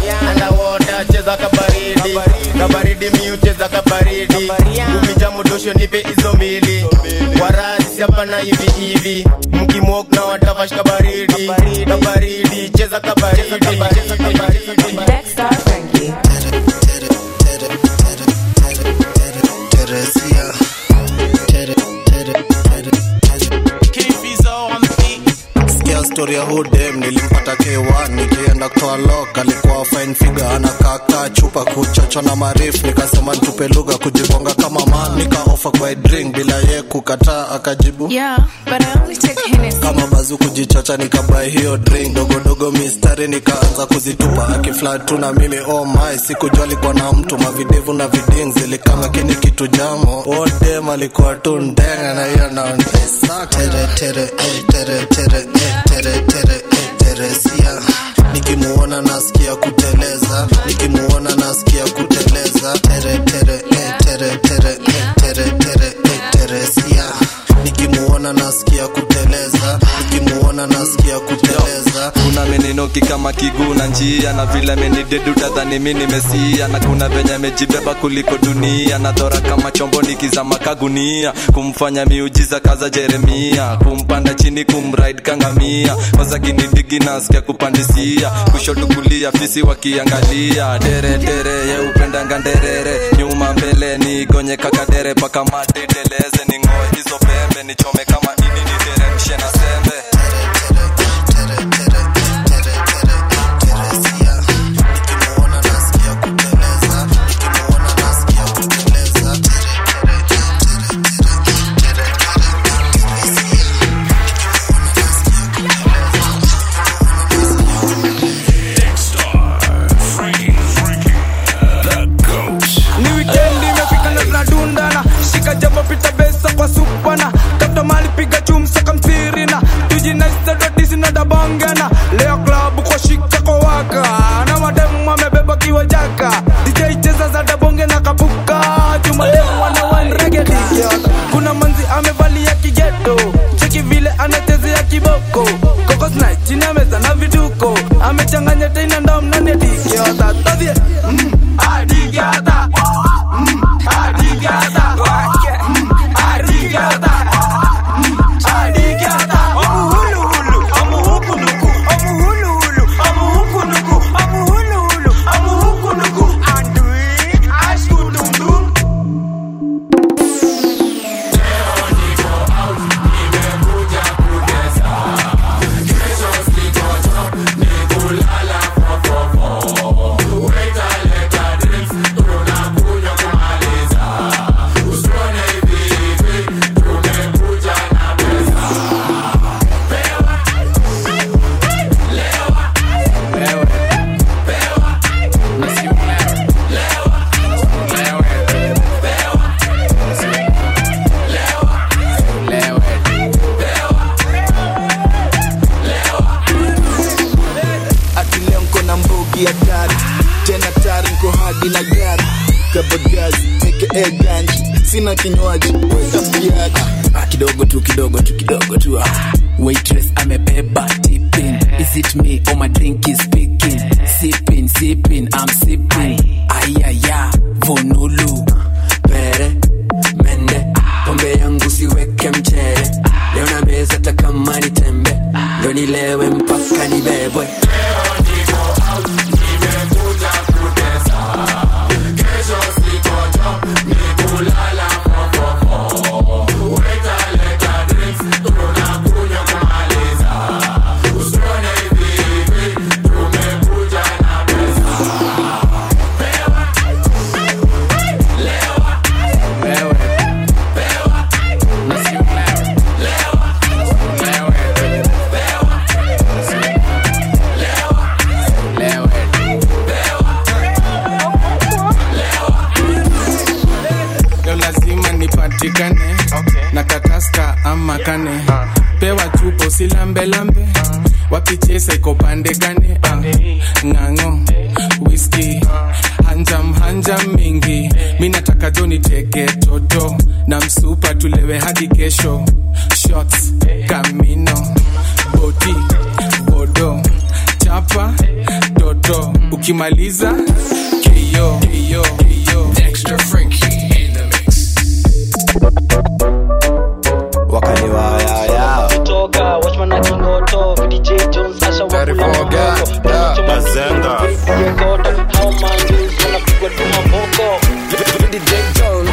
andawota cheza kabaridi kabaridi miucheza kabaridi ngumi za modosho nipe hizo mbili warasi hapana hivi hivi mkimok na watavash kabaridi kabaridi cheza kabaridi Teresia. Tere, tere, tere, Sikia story ya hudem nilimpata K1 nikienda kutoa lock alikuwa fine figure anakaka chupa kuchocho na marif nikasema nitupe lugha kujibonga kama man nika offer kwa drink bila ye kukataa akajibu Yeah, but I only take Hennessy. kama bazu kujichocha nikabai hiyo drink dogodogo mistari nikaanza kuzitupa akiflat tu na mimi oh my sikujua alikuwa na mtu mavidevu na viding zilikama kini kitu jamo odem alikuwa tu ndenga na hiyo naondesa tere tere eh, tere tere eh, tere tere eh, teresia nikimuona nasikia kuteleza nikimuona nasikia kuteleza tere tere eh, tere tere eh, tere tere eh, teresia nikimuona nasikia kuteleza nikimuona nasikia kuteleza kuna meninoki kama kiguu na njia na vile menidedu tadhani mi nimesia na kuna venye amejibeba kuliko dunia na dhora kama chombo nikizama kagunia kumfanya miujiza kaza jeremia kumpanda chini kumride kangamia kwanza kinidigi nasikia kupandisia kushoto kulia fisi wakiangalia dere dere ye upendanga nderere nyuma mbele nigonye kakadere paka mate teleze ning'oe hizo pembe nichome kama ini niteremshe na sembe changanya tena ndom nane digiota todhie mm, adigiota mm, adigiota mm, adigiota mm, adigiota amuhuluhulu amuhukunuku amuhuluhulu amuhukunuku amuhuluhulu amuhukunuku andui ashkudundum ati leo nko na mbogi ya tari tena tari nko hadi na gari kabagazi aka ganji sina kinywaji wetafiaji Ah, kidogo tu kidogo tu kidogo tu ah. waitress amebeba tipping is it me or my drink is speaking sipping sipping i'm sipping ayaya vonulu pere mende pombe yangu siweke mchere leo na meza takama ni tembe ndo nilewe mpaka nibebwe leo lazima nipatikane na kataska ama kane pewa chupo usilambelambe wapichesa iko pande gane ah, ng'ang'o whisky hanjam hanjam mingi mi nataka jo niteke toto na msupa tulewe hadi kesho shots kamino boti bodo chapa toto ukimaliza kio kio kio Dexter Frankie in the mix. wakaliwayaya kutoka watchman na kingoto vdj jones asha wakula Bazenga. koto hao manjus wanapigwa tu maboko vdj jones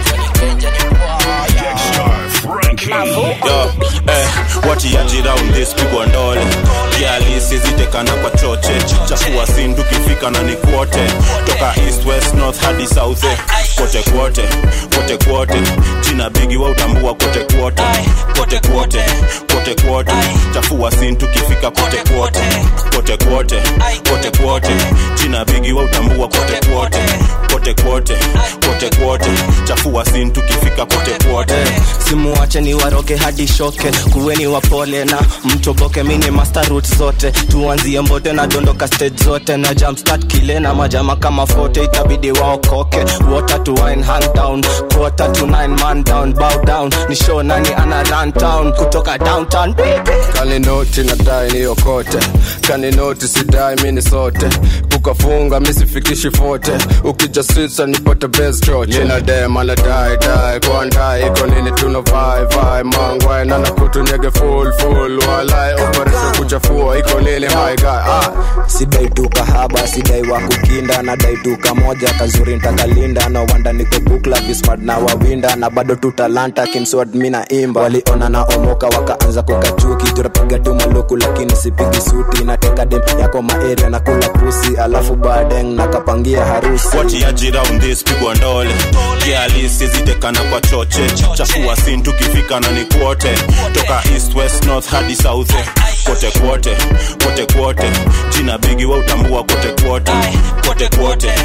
Yo, eh, watiaji round this pigwa ndole kialisi zitekana kwa choche chafua sindu kifika na ni kwote toka east west north hadi south eh, kote kwote kote kwote jina bigi wa utambua kote kwote kote kwote kote kwote chafua sindu kifika kote kwote kote kwote kote kwote jina bigi wa utambua kote kwote kote kwote kote kwote chafua sindu kifika kote kwote simuwache ni waroge hadi shoke kuweni wapole na mtoboke mini master root zote tuanzie mbote na dondoka stage zote na jumpstart kile na majama kama fote itabidi waokoke water to wine hand down quarter to nine man down bow down ni show nani ana run town kutoka downtown kaninoti nadai niokote kaninoti sidai mini sote kukafunga misifikishi fote ukija switsa nipate best choche nina dem anadai dai kwandai iko nini tuna vai vai mangwai nana kutunyege full full walai operation kuchafua iko nini my guy ah sidai tu kahaba sidai wa kukinda nadai tu kamoja kazuri ntakalinda na wanda niko bukla vismart na wawinda na bado tu talanta kimswad mina imba waliona na omoka wakaanza kukachuki turapiga tu maluku lakini sipigi suti nateka dem yako maeria na kula pusi alafu badeng nakapangia harusi watiaji round this pigwa ndole kialisi zitekana kwa choche chafua sintu kifika na ni kwote toka east west north hadi south eh, kote kwote kote kwote jina bigi wa utambua kote kwote kote kwote kote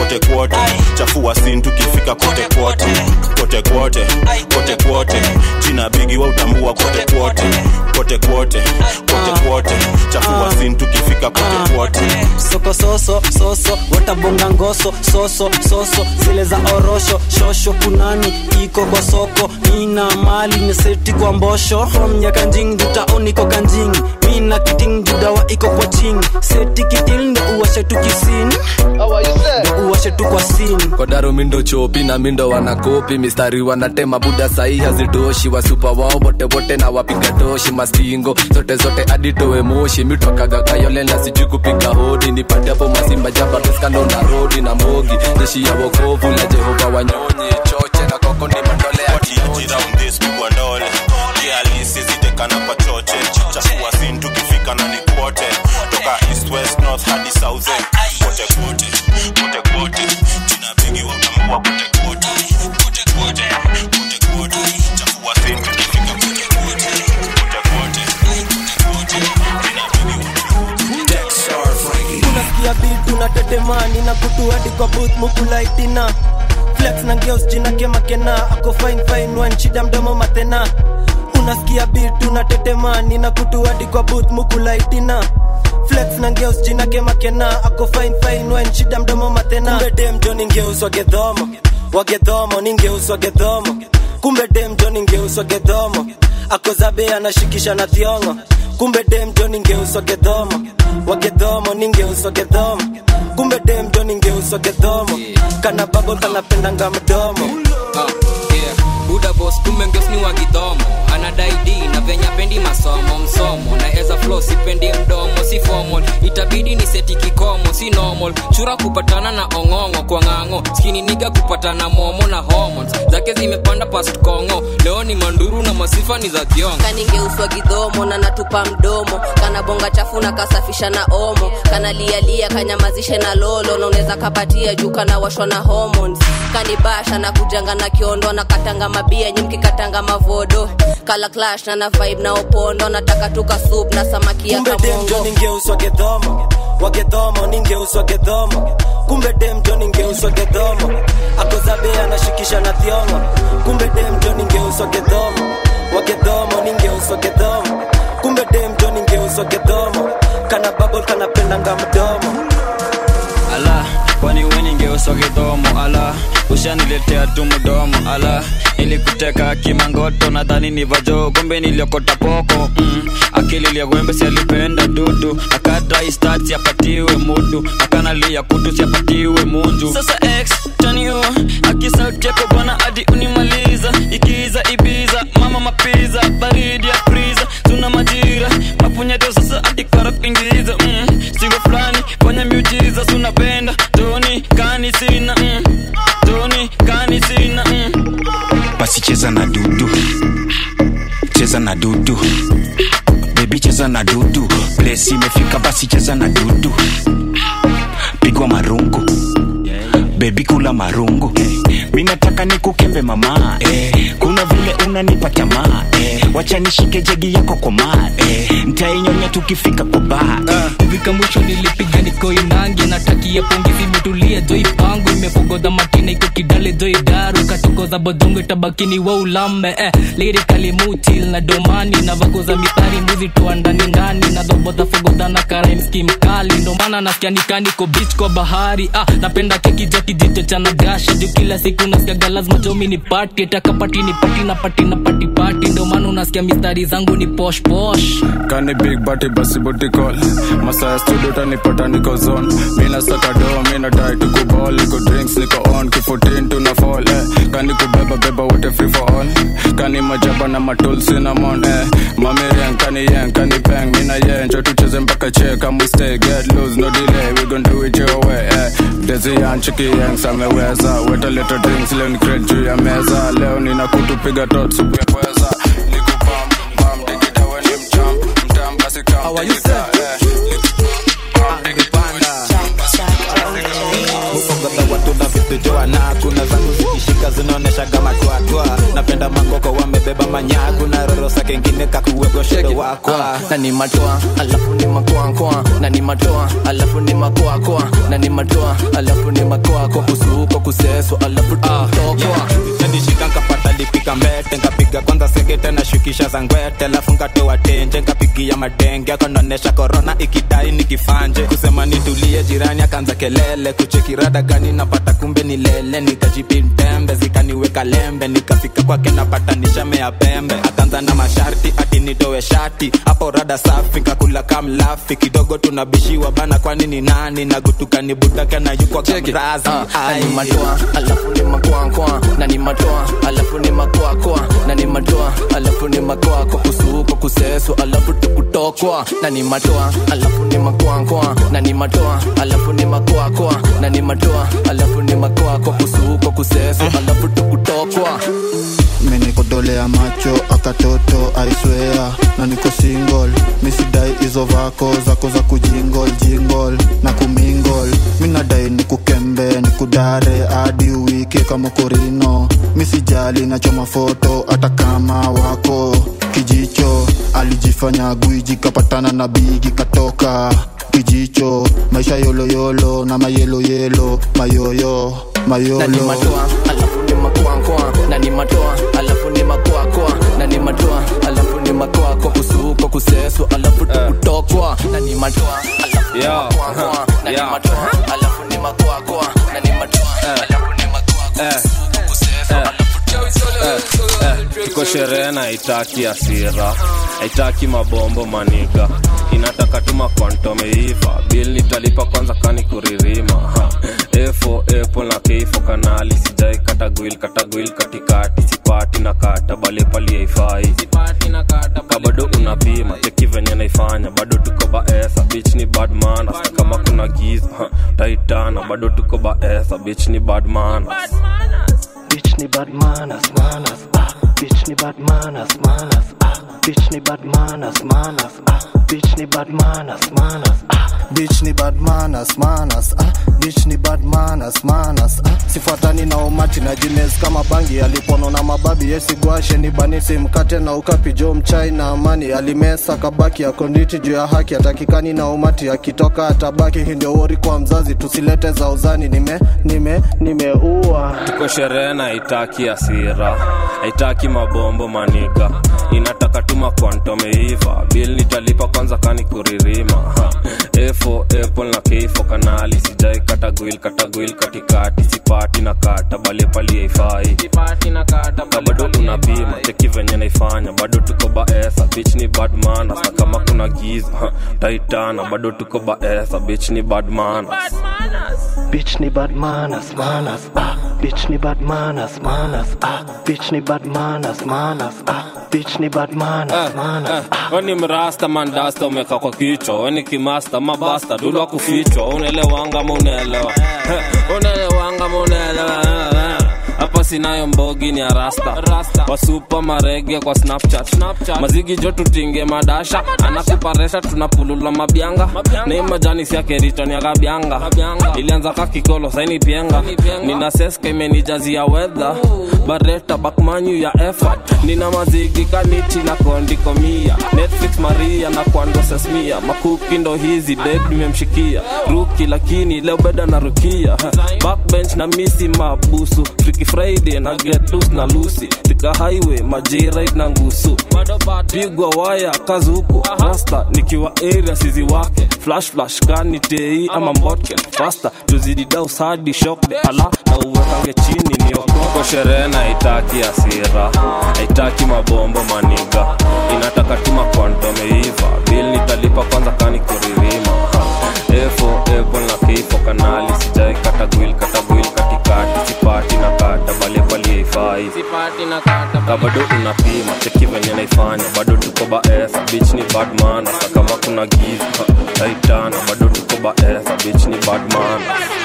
kote kwote chafua sin tukifika kote kwote kote kwote kote kwote jina bigi wa utambua kote kwote kote kwote kote kwote chafua sin tukifika kote kwote soko soso soso watabonga ngoso soso soso zile za orosho shosho kunani iko kwa soko nina mali neseti kwa mbosho from ya kanjing dutaoni ko kanjing mina kiting judawa iko kwa ching seti kitil ndo uwashe tu kisini ndo uwashe tu kwa sini kodaro mindo chopi na mindo wanakopi mistari wanatema buda sahi hazitoshi wasupa wao wote wote na wapiga toshi mastingo zote zote aditowe moshi mitwakaga kayole na sijui kupiga hodi nipate hapo masimba jaba teskando na rodi na mogi jeshi ya wokovu la jehova wanyonyi choche na koko ni mandole ya Ati round this pigwa ndole kialisi zitekana kwa choche chafua sin tukifika na ni kwote toka east west north hadi south end kote kwote kote kwote jina bigi wa utambua kote kwote kote kwote kote kwote chafua sin tukifika kote kwote kote kwote kote kwote jina bigi unasikia bit unatetemani na kutu hadi kwa booth mukulaitina flex na ngeus jina kemakena ako fine fine wan shida mdomo matena unasikia bit unatetemani na kutu hadi kwa booth mukulaitina flex na ngeus jina kemakena ako fine fine wan shida mdomo matena kumbe dem jo ningeus wagedhomo wagedhomo ningeus wagedhomo kumbe dem jo ningeus wagedhomo ako zabe anashikisha na thiongo kumbe dem jo ningeuswa gedhomo wagedhomo ningeuswa gedhomo kumbe dem jo ningeuswa gedhomo kana babo kanapendanga mdomo Ah, yeah. buda bos kumbe ngeos ni wa gidhomo anadai d na venya pendi masomo msomo na eza flo sipendi mdomo si formal itabidi ni seti kikomo si normal chura kupatana na ong'ong'o kwa ng'ang'o skini niga kupatana momo na hormones zake zimepanda past kongo leo ni manduru na masifa ni za kiongo kaningeuswa gidhomo na natupa mdomo kanabonga chafu na kasafisha na omo kanalialia kanyamazishe na lolo na unaweza kapatia juu kanawashwa na hormones kanibasha na kujanga na kiondo na katanga mabia nyimki katanga mavodo kala clash na na vibe na opondo nataka tuka soup na samaki ya kumbe dem jo kamongo ningeuswa gedhomo wagedhomo ningeuswa gedhomo kumbe dem jo ningeuswa gedhomo akozabe anashikisha na thiongo kumbe dem jo ningeuswa gedhomo wagedhomo ningeuswa gedhomo kumbe dem jo ningeuswa gedhomo kana babol kanapendanga mdomo ala kwani weningeuswa kidhomo ala ushaniletea tu mdomo ala ilikuteka kimangoto nadhani ni vajo kumbe niliokota poko mm. akili liagwembe sialipenda dudu akadristat siapatiwe mudu akanalia kutu siapatiwe munju sasa x tanio akisautiako bwana hadi unimaliza ikiza ibiza mama mapiza baridi ya priza tuna majira mapunyeto sasa hadi kara kuingiza mm. sigo fulani fanya miujiza sunapenda toni kani sina mm. toni kani sina mm. basi cheza na dudu cheza na dudu bebi cheza na dudu plesi imefika basi cheza na dudu pigwa marungu bebi kula marungu mi nataka nikukembe mama eh. kuna vile unanipa tamaa eh. wacha nishike jegi yako koma eh. ntainyonya tukifika kwa baa kufika mwisho nilipiga nikoinangi natakia pongezi imetulia joi pangu imepogodha matina iko kidale joi daru katokoza bodongo itabakini wa ulame eh, lirikali mutil na domani na vakoza mithari mbuzi toa ndani ndani na dhobodha fogodha na karaimski mkali ndomana nasikia nikaniko bich kwa bahari ah, napenda keki ja kijito cha nagasha juu kila siku nasikiaga lazima jomi ni pati takapati ni pati na pati na pati pati ndomana unasikia mistari zangu ni posh posh kani big bati basi boti call masaya studio tanipata niko zone mina saka do mina dai tuko ball niko drinks niko on kifutin tuna fall eh. kani kubeba beba wote free for all kani majaba na matul cinnamon eh. mamirian kani yen kani peng mina yen njo tucheze mpaka che kama stay get loose no delay we gon do it your way eh. desi yan chiki yang sameweza weta little drinks leo ni crate juu ya meza leo nina kutupiga tot supu ya pweza nikupam pam digida we ni mcham mtam basi kam digida eh. mukogodha watu na vitu joana kuna zangu zikishika zinaonesha kama twatwa napenda makoko wamebeba manyaku na rorosa kengine kakuweko Shake it. Ah, na ni matoa alafu ni makoakoa na ni matoa alafu ni makoakoa na ni matoa alafu ni makoako kusuko kuseso alafu tukutokwa nishika nkapata lipika mbete nkapiga kwanza sekete na shukisha za ngwete alafu nkatoa tenje nkapigia madenge akonaonesha korona ikidai nikifanje kusema nitulie jirani akaanza kelele kuchekirada gani napata kumbe ni lele nikajipintembe zikaniweka lembe nikafika kwake napata nishamea pembe akaanza na masharti ati nitowe shati hapo rada safi nkakula kamlafi kidogo tunabishiwa bana kwani ni nani nagutukani budake na yukwa kamrazi na ni matoa alafu ni makoakoa na ni matoa alafu ni makoakoa na ni matoa alafu ni makoako kusuko kuseso alafu tukutokwa na ni matoa alafu ni makoakoa na ni matoa alafu ni makoakoa na ni matoa alafu ni makoako kusuko kuseso alafu tukutokwa menikodolea macho akatoto aiswea na niko single misidai hizo vako zako za kujingol jingol na kumingol minadai nikukembe nikudare hadi uwike kama korino misijali nachoma foto hata kama wako kijicho alijifanya gwiji kapatana na bigi katoka kijicho maisha yoloyolo na mayeloyelo mayoyo na ni mayolo matoa alafu ni makoakoa na ni matoa alafu ni makoakoa na ni matoa alafu ni makoako kusuko kuseso alafu tukutokwa na ni matoa alafu ni makoakoa na ni matoa alafu ni makoakoa na ni matoa alafu ni makoako kusuko kuseso alafu tuko sherehe na haitaki asira haitaki mabombo maniga inataka tuma kwantomeiva bil nitalipa kwanza kani kuririma ha. efo epo na keifo kanali sijai katagwil katagwil katikati sipati na kata bale pali haifai kabado unapima cheki venye naifanya bado tuko baesa bich ni badmana kama kuna giza ha. taitana bado tuko baesa bich ni badmana Bitch ni bad manners, manners, ah. Bitch ni bad manners, manners, ah. Bitch ni bad manners, manners, ah. Bitch ni bad manners, manners, ah. bitch ni bad manners, manners, ah. bitch ni bad manners, manners, ah. sifuatani na umati na jines kama bangi alipono na mababi yesigwashe ni banisi mkate na ukapi jo mchai na amani alimesa kabaki akonditi juu ya haki atakikani na umati akitoka atabaki hii ndio wori kwa mzazi tusilete za uzani nime nime nimeua tuko sherehe na haitaki asira haitaki mabombo maniga inataka tuma kwantomeiva bil nitalipa kwanza kani kuririma ha. efo epo na keifo kanali sijai katagwil katagwil katikati sipati na kata bale pali haifai bado unapima cheki venye naifanya bado tuko baesa bich ni badmana na kama kuna giza ha. taitana bado tuko baesa bich ni badmana Bitch ni bad manners, manners, ah. Bitch ni bad manners, manners, ah. Bitch ni bad manners, manners, ah. Bitch ni bad manners, manners. weni mrasta mandasta umeka kwa kichwa weni kimasta mabasta dulwa kufichwa unaelewanga ma unaelewa Eh, unaelewanga ma unaelewa Eh, eh. hapa sinayo mbogi ni arasta wasupa marege kwa snapchat, mazigi jo tutinge madasha anakuparesha tunapulula mabyanga nei majani siakeritoni akabyanga ilianza kakikolo saini pienga nina seska imenijazia wedha bareta bakmanyu ya effort nina mazigi kaniti na kondikomia netflix maria na kwando sesmia makuki ndo hizi ded nimemshikia ruki lakini leo beda na rukia backbench na misi mabusu Freaky friday na get loose na lusi tika highway majirit na ngusu pigwa waya kazi huku rasta nikiwa area sizi wake flash flash kani tei ama mbotke fasta tuzidi daus hadi shokde ala na uwekange chini niokoko sherehe na haitaki asira haitaki mabombo maniga inataka tuma kwantomeiva bil nitalipa kwanza kani kuririma ha. efo epo na keifo kanali sijai katagwil katagwil katikati sipati na kata bale pali haifai kabado unapima cheki venye naifanya bado tuko baesa bich ni badman hata kama kuna giza ha, taitana bado tuko baesa bich ni badman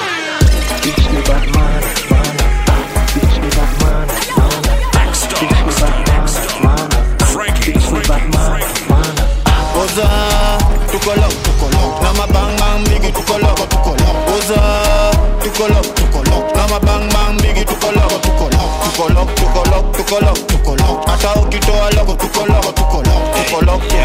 Bitch ni bad manners, manners, ah. Bitch ni bad manners, manners. Bitch ni bad manners, manners. Bitch ni bad manners, manners. Oza, tukolo, tukolo, na mabang bigi tukolo, tukolo. Oza, tukolo, tukolo, na mabang bigi tukolo, tukolo. Tukolo, tukolo, tukolo, tukolo. Hata ukitoa logo tukolo, tukolo. Tukolo,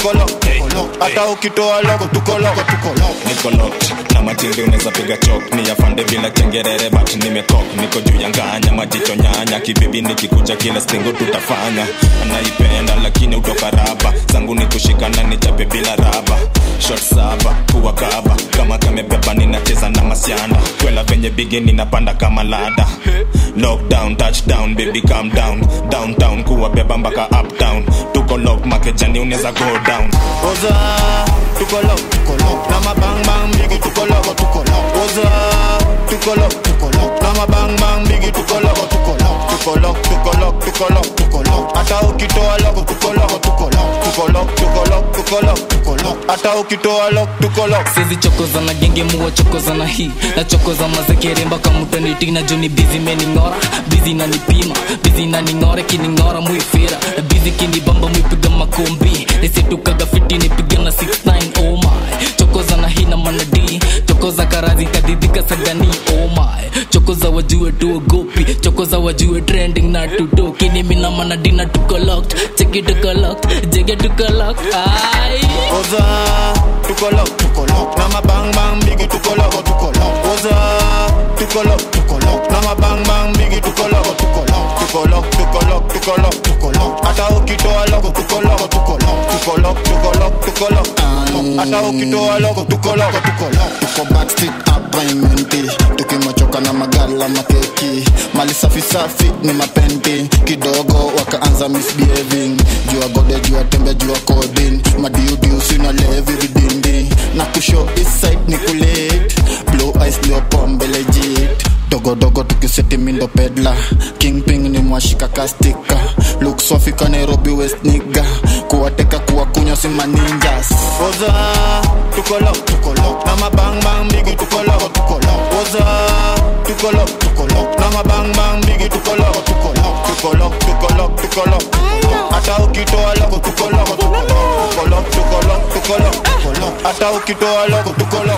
tuko lock tuko lock hata ukitoa lock tuko lock tuko lock niko locked na matindi unaweza piga chok ni yafande bila kengerere but nimekok niko juu ya nganya majicho nyanya kibibi nikikuja kila stingo tutafanya anaipenda lakini utoka raba zangu ni kushikana nichape bila raba shot saba kuwa kaba kama kamebeba ninacheza na masiana kwela venye bigi ninapanda kama lada lockdown touchdown baby calm down downtown kuwa beba mpaka uptown tuko lock makejani unaweza go down oza tuko lock tuko lock na mabang bang bigi tuko lock tuko lock oza tuko lock tuko lock na mabang bang bigi tuko lock tuko lock tuko lock tuko lock tuko lock tuko lock hata ukitoa lock tuko lock tuko lock tuko lock tuko lock tuko lock tuko lock hata ukitoa lock tuko lock sizi chokoza na genge muwa chokoza na hii na chokoza mazekere mpaka mutaniti na juni bizi mening'ora bizi nanipima bizi naning'ora kining'ora muifira na bizi kinibamba muipiga makombi nisitukaga fiti nipiga na 69 oh my chokoza na hii na manadi chokoza karazi kadidhika sagani oh my chokoza wajue tuogopi chokoza wajue trending na tutoki nimi na manadi na tuko locked cheki tuko locked jege tuko locked ai oza tuko lock tuko lock na mabang bang bigi tuko lock tuko lock oza tuko lock tuko lock na mabang bang bigi tuko lock tuko lock tuko lock tuko lock tuko lock tuko lock hata ukitoa lock tuko lock tuko lock tuko lock tuko lock tuko lock hata ukitoa lock tuko lock tuko lock tuko backstreet hapa imenti tukimachoka na magala makeki mali safi safi ni mapenti kidogo wakaanza misbehaving jua gode jua tembe jua kodin madiudiu sina levi vidindi na kusho eastside ni kulit blue ice leo pombe legit dogodogo tukiseti mindo pedla kingping ni mwashika kastika luk sofika nairobi west niga kuwateka kuwakunywa si maninjas oza tuko lock tuko lock na mabang bang bigi tuko lock tuko lock oza tuko lock tuko lock na mabang bang bigi tuko lock tuko lock tuko lock tuko lock tuko lock hata ukitoa lock tuko lock tuko lock tuko lock tuko lock tuko lock tuko lock hata ukitoa lock tuko lock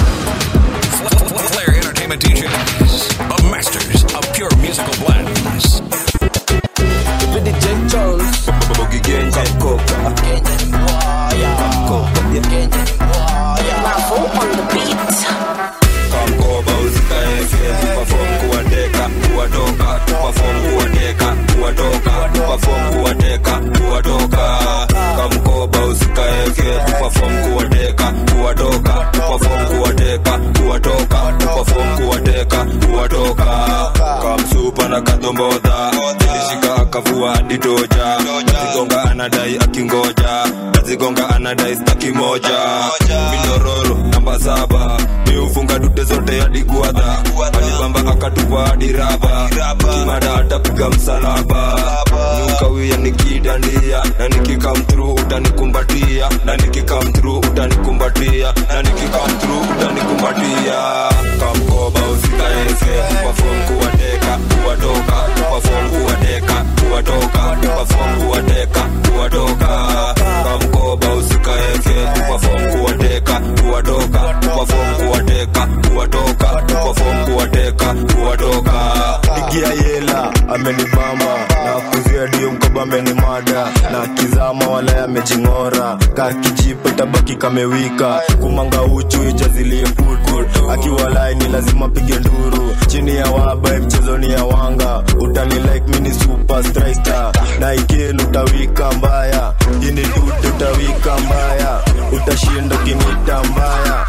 Flair Entertainment DJs, the masters of pure musical blends. DJ Jones Boogie Gang Coca kamkoba usikaeke tupafom kuwateka kuwatoka tupafom kuwateka kuwatoka tupafom kuwateka kuwatoka kamkoba usikaeke tupafom kuwateka kuwatoka tupafom kuwateka kuwatoka tupafom kuwateka kuwatoka kamsupa na kadombodha ilishika akavua hadi toja kazigonga anadai akingoja kazigonga anadai staki moja minororo namba saba miufunga dute zote hadi guadha alibamba akatupa hadi raba kimada atapiga msalaba nukawia nikidandia na nikikamtru utanikumbatia na nikikamtru utanikumbatia na nikikamtru utanikumbatia kamkoba usikaeke pafom kuwateka kuwatoka pafom kuwateka kuwatoka pafom kuwateka kuwatoka kamkoba usikaeke pafom kuwateka kuwatoka pafom kuwateka kuwatoka pafom kuwateka kuwatoka igia yela amenibamba na kuzia dio mkoba amenimada na kizama wala yamejing'ora kakijipo tabaki kamewika kumanga uchu ijazilie putu akiwa laini lazima pige nduru chini ya waba mchezoni ya wanga utani like mini super striker na ikil utawika mbaya ini dude utawika mbaya utashinda kinita mbaya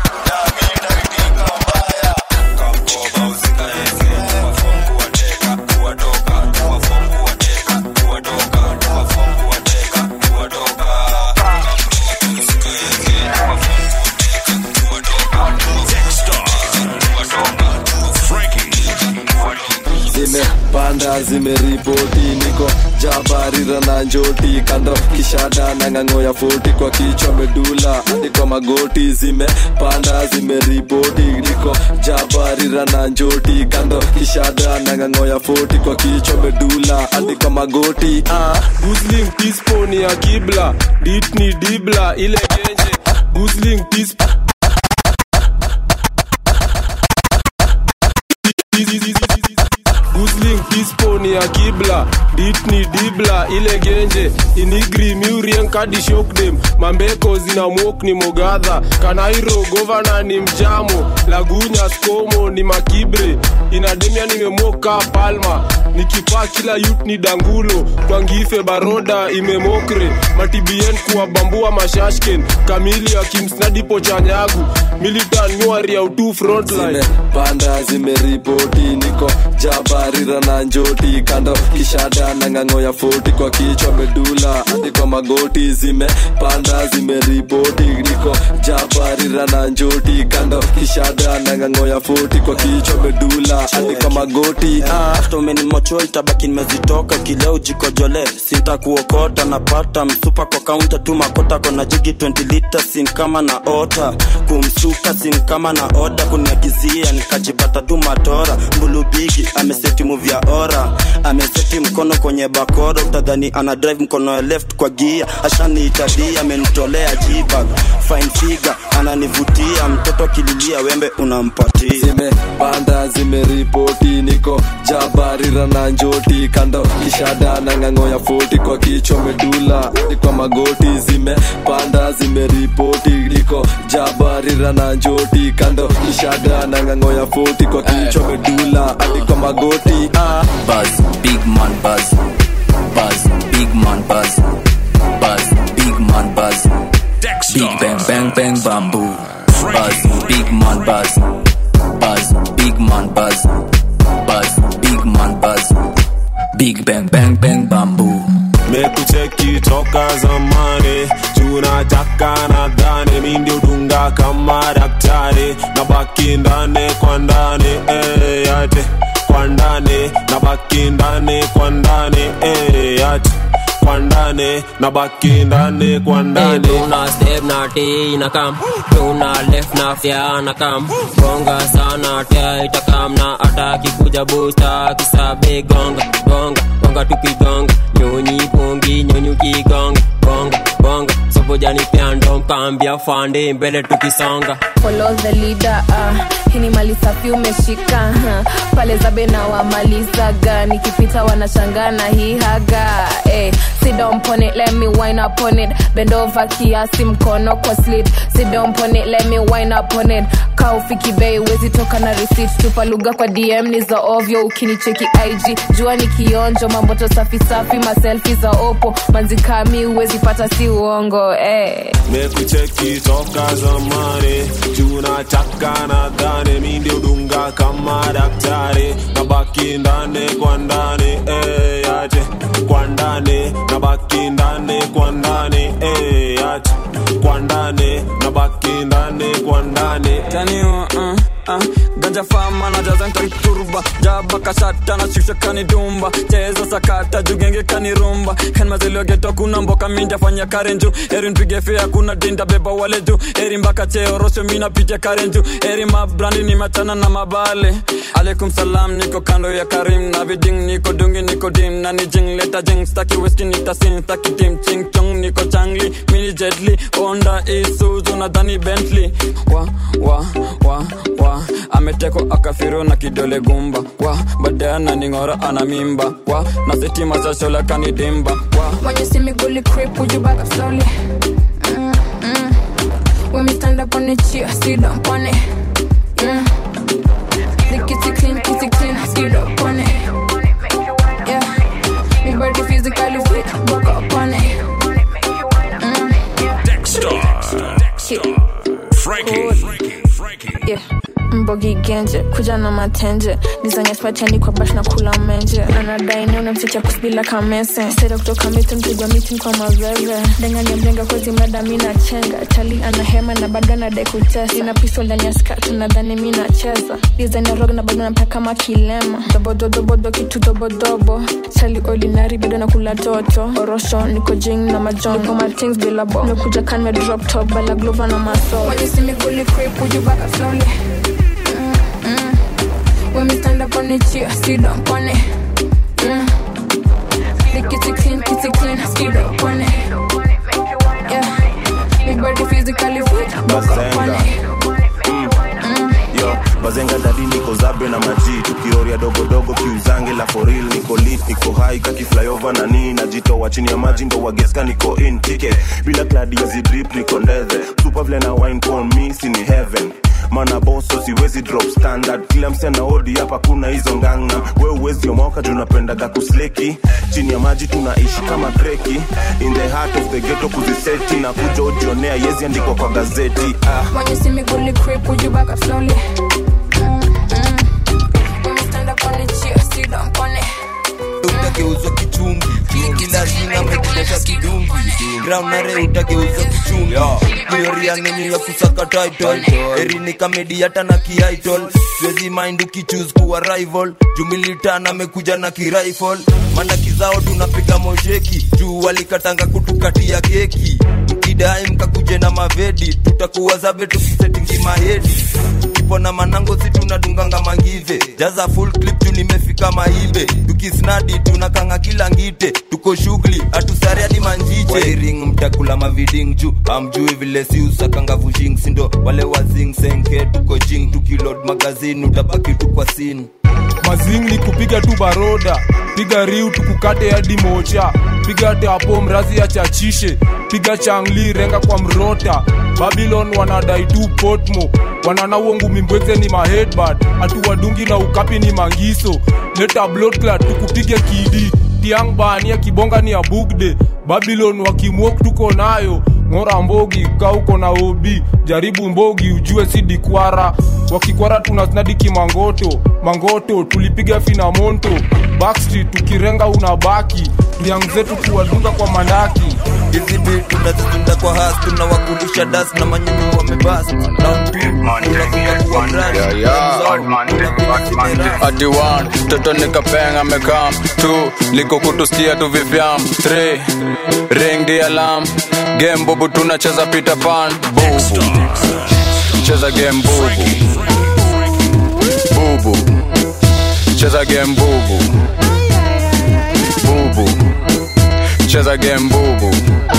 zimepanda zimeripoti niko jabarira na njoti kando kishada na ng'ang'o ya foti kwa kichwa medula hadi kwa magoti zimepanda zimeripoti niko jabarira na njoti kando kishada na ng'ang'o ya foti kwa kichwa medula hadi kwa magoti ah. Gusling pispo ni ya kibla dit ni dibla ile genje Gusling pispo Gusling ispo ni ya kibla dit ni dibla ile genje inigri miurien kadi shokdem mambeko zina mok ni mogadha kanairo govana ni mjamo lagunya skomo ni makibre inademia nimemoka palma nikipaa kila yut ni dangulo twangife baroda imemokre matibien kuwabambua mashashken kamili akimsnadipo chanyagu militan nyuari ya utu frontline panda zimeripoti niko jabarira na njoti kando kishada na ng'ang'o ya foti kwa kichwa medula hadi kwa magoti zimepanda zimeripoti niko jabarira na njoti kando kishada na ng'ang'o ya foti kwa kichwa medula hadi kwa magoti ah. hata umenimocho itabaki nimezitoka kileo jikojole sintakuokota napata msupa kwa kaunta tu makota kona jigi 20 lita sin kama na ota kumsuka sin kama na oda kuniagizia nikajipata tu matora mbulubigi ameseti muvi ya ora ameseti mkono kwenye bakora utadhani ana drive mkono ya left kwa gia ashaniitadia amenitolea jibag fine figure ananivutia mtoto akililia wembe unampatia zimepanda zimeripoti niko jabarira na njoti kando kishada na ng'ang'o ya foti kwa kichwa medula hadi kwa magoti zimepanda zimeripoti niko jabarira na njoti kando kishada na ng'ang'o ya foti kwa kichwa medula hadi kwa magoti ah. Buzz, big man buzz. Buzz, big man buzz. Buzz, big man buzz. Big bang bang bang bamboo. Buzz, big man buzz. Buzz, big man buzz. Buzz, big man buzz. Big bang bang bang bamboo. mekucheki toka zamani tunataka nadhani mi ndio dunga kama daktari na baki ndani kwa ndani eh, yate kwa ndani na baki ndani kwa ndani eh, yate kwa ndani na baki ndani kwa ndani tuna step na t na kam tuna left na fya na kam gonga sana tia itakam na ataki kuja busta kisabe gonga gonga gonga tukigonga nyonyi pongi nyonyi ukigonga gonga gonga sobojani pyando mkambia fande mbele tukisonga follow the leader uh, hii ni mali safi umeshika uh, pale zabe na wamalizaga nikipita wanashangana hii haga eh, sit down pon it let me wine up on it bend over kiasi mkono kwa slit sit down pon it let me wine up on it ka ufiki bei wezi toka na receipt tupa lugha kwa dm ni za ovyo ukinicheki ig jua ni kionjo mamboto safi safi maselfi za opo manzikami uwezi pata si uongo eh. mekucheki toka zamani tunataka nadhani mi ndio dunga kama daktari na baki ndani kwa ndani eh, yate kwa ndani na baki ndani kwa ndani eh, yate kwa ndani na baki ndani kwa ndani taniwa uh, uh, ganja fama na jaza nkanturba jaba kashata na shusha kanidumba cheza sakata jugenge kanirumba henmazeliogeto kuna mboka minja fanya karenju eri mpige fea kuna dinda beba wale juu eri mpaka cheo rosho mina pitia karenju eri mabrandi ni machana na mabale alaikum salam niko kando ya karim na viding niko dungi niko dim na ni jing leta jing staki whisky nitasin staki tim ching chong niko changli mini jetli onda isuzu nadhani bentley wa wa wa wa ameteko akafiro na kidole gumba wa baadaye ananing'ora ana mimba wa na sitima za shola kanidimba wa When you see me gully creep, would you back up slowly? Mm, mm. When me stand up on the chair, sit up on it. Yeah. The kitty clean, kitty clean, sit up on it. Yeah. Me body physically fit, back up on it. Mm. Dexter. Frankie. Yeah. mbogi genje kuja na matenje nizanyespachani kwa bash na kula menje anadaini unamtecha kusbila kamese sera kutoka miti mpigwa miti kwa maveve dengani mjenga kwezi mrada mi na chenga chali ana hema na bado anadai kutesa ina pistol ndani ya skatu nadhani mi nacheza design ya rog na bado napaka kama kilema dobododobodo kitu dobodobo chali ordinary bado nakula toto orosho niko jing na majon niko matings bila bo nimekuja kan me drop top bala glova na maso When you see me fully creep, would you back up slowly? Mm. When me stand up on the chair, sit up on it. Mm. The kitty clean, kitty clean, sit up on it. Yeah. Big body physically fit, back up on it. yo bazenga dadi niko zabe na maji tukioria dogodogo kiuzange la foril niko lit niko hai kaki flyover na nii najitoa chini ya maji ndo wageska niko in ticket bila kladi ya zidrip niko ndethe super vile na wine pon mi sini heaven mana boso siwezi drop standard kila msichana odi hapa kuna hizo nganga we uwezi omoka tunapendaga kusleki chini ya maji tunaishi kama kreki in the heart of the ghetto kuziseti na kuja ujionea yezi andikwa kwa gazeti ah. When you see me gully creep, would you back up slowly? Mm-mm. When we stand up on the chair, sit down on it. utageuzwa kichungi kila jina amekilesha kidungi graunare utageuzwa kichungi gloria ngenye ya kusaka title erini kamedi hata na kiaitol siwezi mind ukichuse kuwa rival jumilitan amekuja na kirifle mana kizao tunapiga mosheki juu walikatanga kutukatia keki mkidai mkakuje na mavedi tutakuwa zabe tukisetingi mahedi tukipona manango si tunadunganga mangive jaza full clip tu nimefika maibe tukisnadi tunakanga kila ngite tuko shughuli hatusari hadi manjiche wairing mtakula maviding juu amjui vile si usakanga vushing sindo wale wazing senke tuko jing tukilod magazini utabaki tu kwa sin mazing ni kupiga tu baroda piga riu tukukate hadi mocha piga teapo mrazi ya chachishe piga changli renga kwa mrota babylon wanadai tu potmo wanana uongu mimbweze ni mahedbad hatuwadungi na ukapi ni mangiso leta bloodclad tukupige kidi tiang bania kibonga ni ya bugde babylon wakimwok tuko nayo ng'ora mbogi kauko na obi jaribu mbogi ujue si dikwara wakikwara tunasnadi kimangoto mangoto tulipiga fina monto backstreet tukirenga unabaki liang zetu kuwadunga kwa mandaki hizi bit tunazizunda kwa has tunawakulisha das na manyunyu wamebas ati one toto nikapeng amekam two liko kutustia tu vivyam three ring the alarm game bubu tunacheza peter pan bubu cheza game bubu bubu cheza game bubu bubu cheza game bubu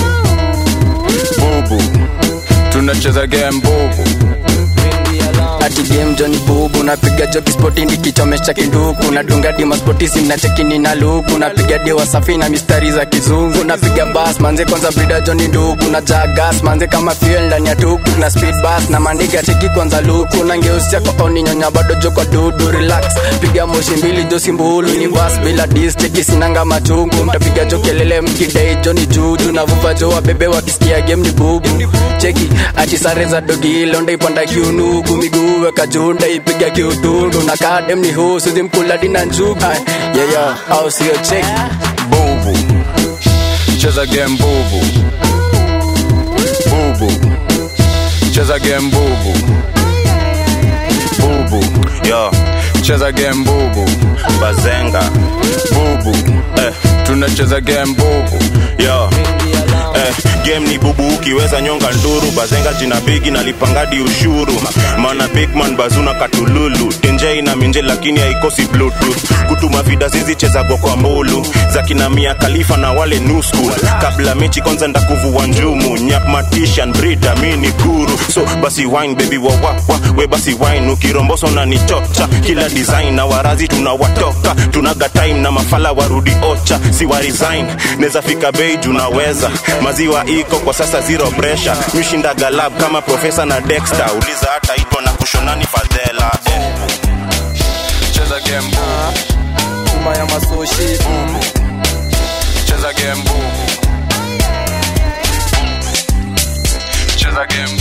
bubu tunacheza game bubu ati game joni bubu napiga joki spoti ndikichomesha kinduku nadunga dima spoti sina chekini na luku napiga dewa safi na mistari za kizungu napiga bas manze kwanza brida joni nduku na jagas manze kama fuel ndani ya tuku na speed bus na mandiga cheki kwanza luku na ngeusia kwa oni nyonya bado jo kwa dudu relax piga moshi mbili josi mbulu ni bas bila dis cheki sinanga machungu mtapiga jo kelele mkidai joni juju na vuva jo wabebe wakisikia game ni bubu cheki ati sare za dogi londa ipanda kiunugu miguu weka junda ipiga kiutundu na kadem ni husu zimkula dina njugu yeyo au sio cheki bubu cheza game bubu bubu cheza game bubu bubu yo cheza game bubu bazenga bubu eh. tunacheza game bubu yo eh, game ni bubu ukiweza nyonga nduru bazenga jina bigi nalipangadi ushuru mana bigman bazuna katululu tenje ina minje lakini haikosi bluetooth kutuma vida zizichezagwa kwa mbulu za kina mia kalifa na wale new school kabla mechi kwanza ndakuvua njumu nyak matishan brida mi ni guru so basi wine baby wawawa we basi wine ukiromboso na nichocha kila design na warazi tunawatoka tunaga time na mafala warudi ocha si wa resign neza fika bei junaweza maziwa iko kwa sasa zero pressure mishinda galab kama profesa na dexter uliza hata itwa na kushonani fadhela eh. cheza game bubu kuma ya masoshi mm. cheza game bubu cheza game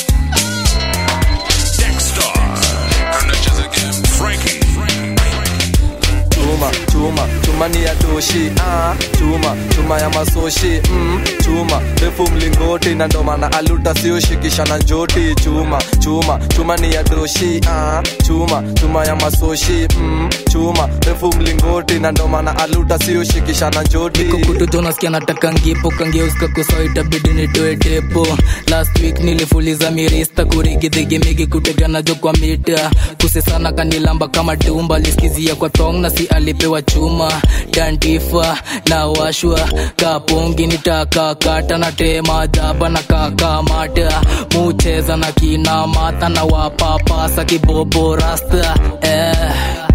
tunacheza game Frankie chuma chuma chuma ni ya toshi ah, chuma chuma ya masoshi mm, chuma refu mlingoti na ndo maana aluta sioshikisha na njoti chuma chuma chuma ni ya doshi ah, chuma chuma ya masoshi mm, chuma refu mlingoti na ndo maana aluta sioshikisha na njoti kukututo nasikia nataka ngipo kangeuska kuso itabidi nitoe tepo last week nilifuliza mirista kurigidhigimigi kutegana jo kwa mita kusesana kanilamba kama tumba liskizia kwa thong na si alipewa chuma tantifa na washwa kapongi nitakakata na tema jaba na kakamata mucheza na kina mata na wapapasa kibobo rasta eh.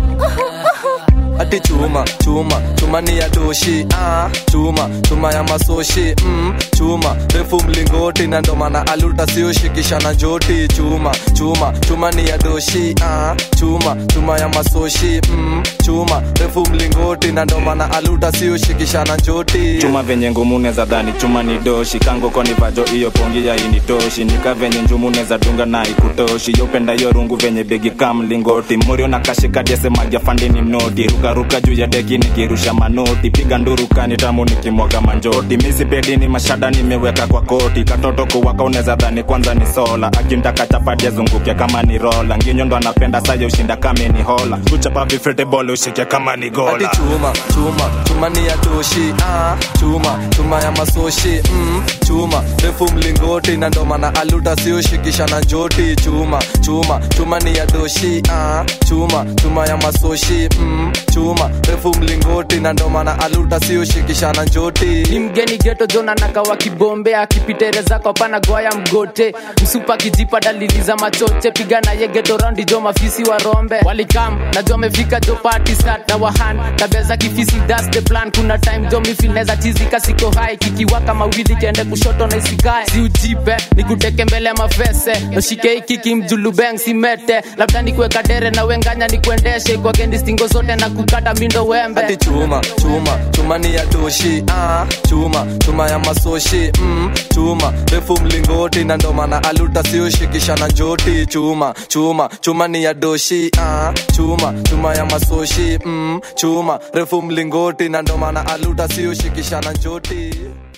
ati chuma chuma chuma ni ya doshi ah, chuma chuma ya masoshi mm, chuma refu mlingoti na ndo maana aluta sioshikisha na joti chuma chuma chuma ni ya doshi ah, chuma chuma ya masoshi mm, chuma refu mlingoti na ndo maana aluta sioshikisha na joti chuma venye ngumu neza dhani chuma ni doshi kangoko ni vajo iyo pongi ya initoshi nika venye njumu neza dunga na ikutoshi yopenda yo rungu venye begi kamlingoti murio na kashikadiesemagia fandini mnoti rukaruka juu ya deki nikirusha manoti piga ndurukani tamu nikimwaga manjoti misipedini mashada nimeweka kwa koti katoto kuwaka uneza dhani kwanza ni sola akimtaka chapati azunguke kama ni rola nginyo ndo anapenda saye ushinda kame ni hola kuchapa vifete bole ushike kama ni gola ati chuma chuma chuma ni ya doshi ah, chuma chuma ya masoshi mm, chuma refu mlingoti na ndo maana aluta sioshikisha na joti chuma chuma chuma ni ya doshi ah, chuma chuma ya masoshi mm, chuma refu mlingoti na ndo maana aluta sioshikisha na joti ni mgeni geto jona nakawa kibombe akipitereza kwa pana goya mgote msupa kijipa dalili za machoche piga naye geto raundi jo mafisi wa rombe walikam najua amefika jo party start na wahan tabia za kifisi that's the plan kuna time jo mifineza chizika siko hai kikiwaka mawili kiende kushoto na isikae si ujipe nikuteke mbele ya mafese noshike ikiki mjulubeng simete labda nikuweka dere na wenganya nikuendeshe kwake ndistingo zote na kukata mindo wembe ati chuma chuma chuma ni ya doshi ah, chuma chuma ya masoshi mm, chuma refu mlingoti na ndo maana aluta sioshikisha na joti chuma chuma chuma ni ya doshi ah, chuma chuma ya masoshi mm, chuma refu mlingoti na ndo maana aluta sioshikisha na joti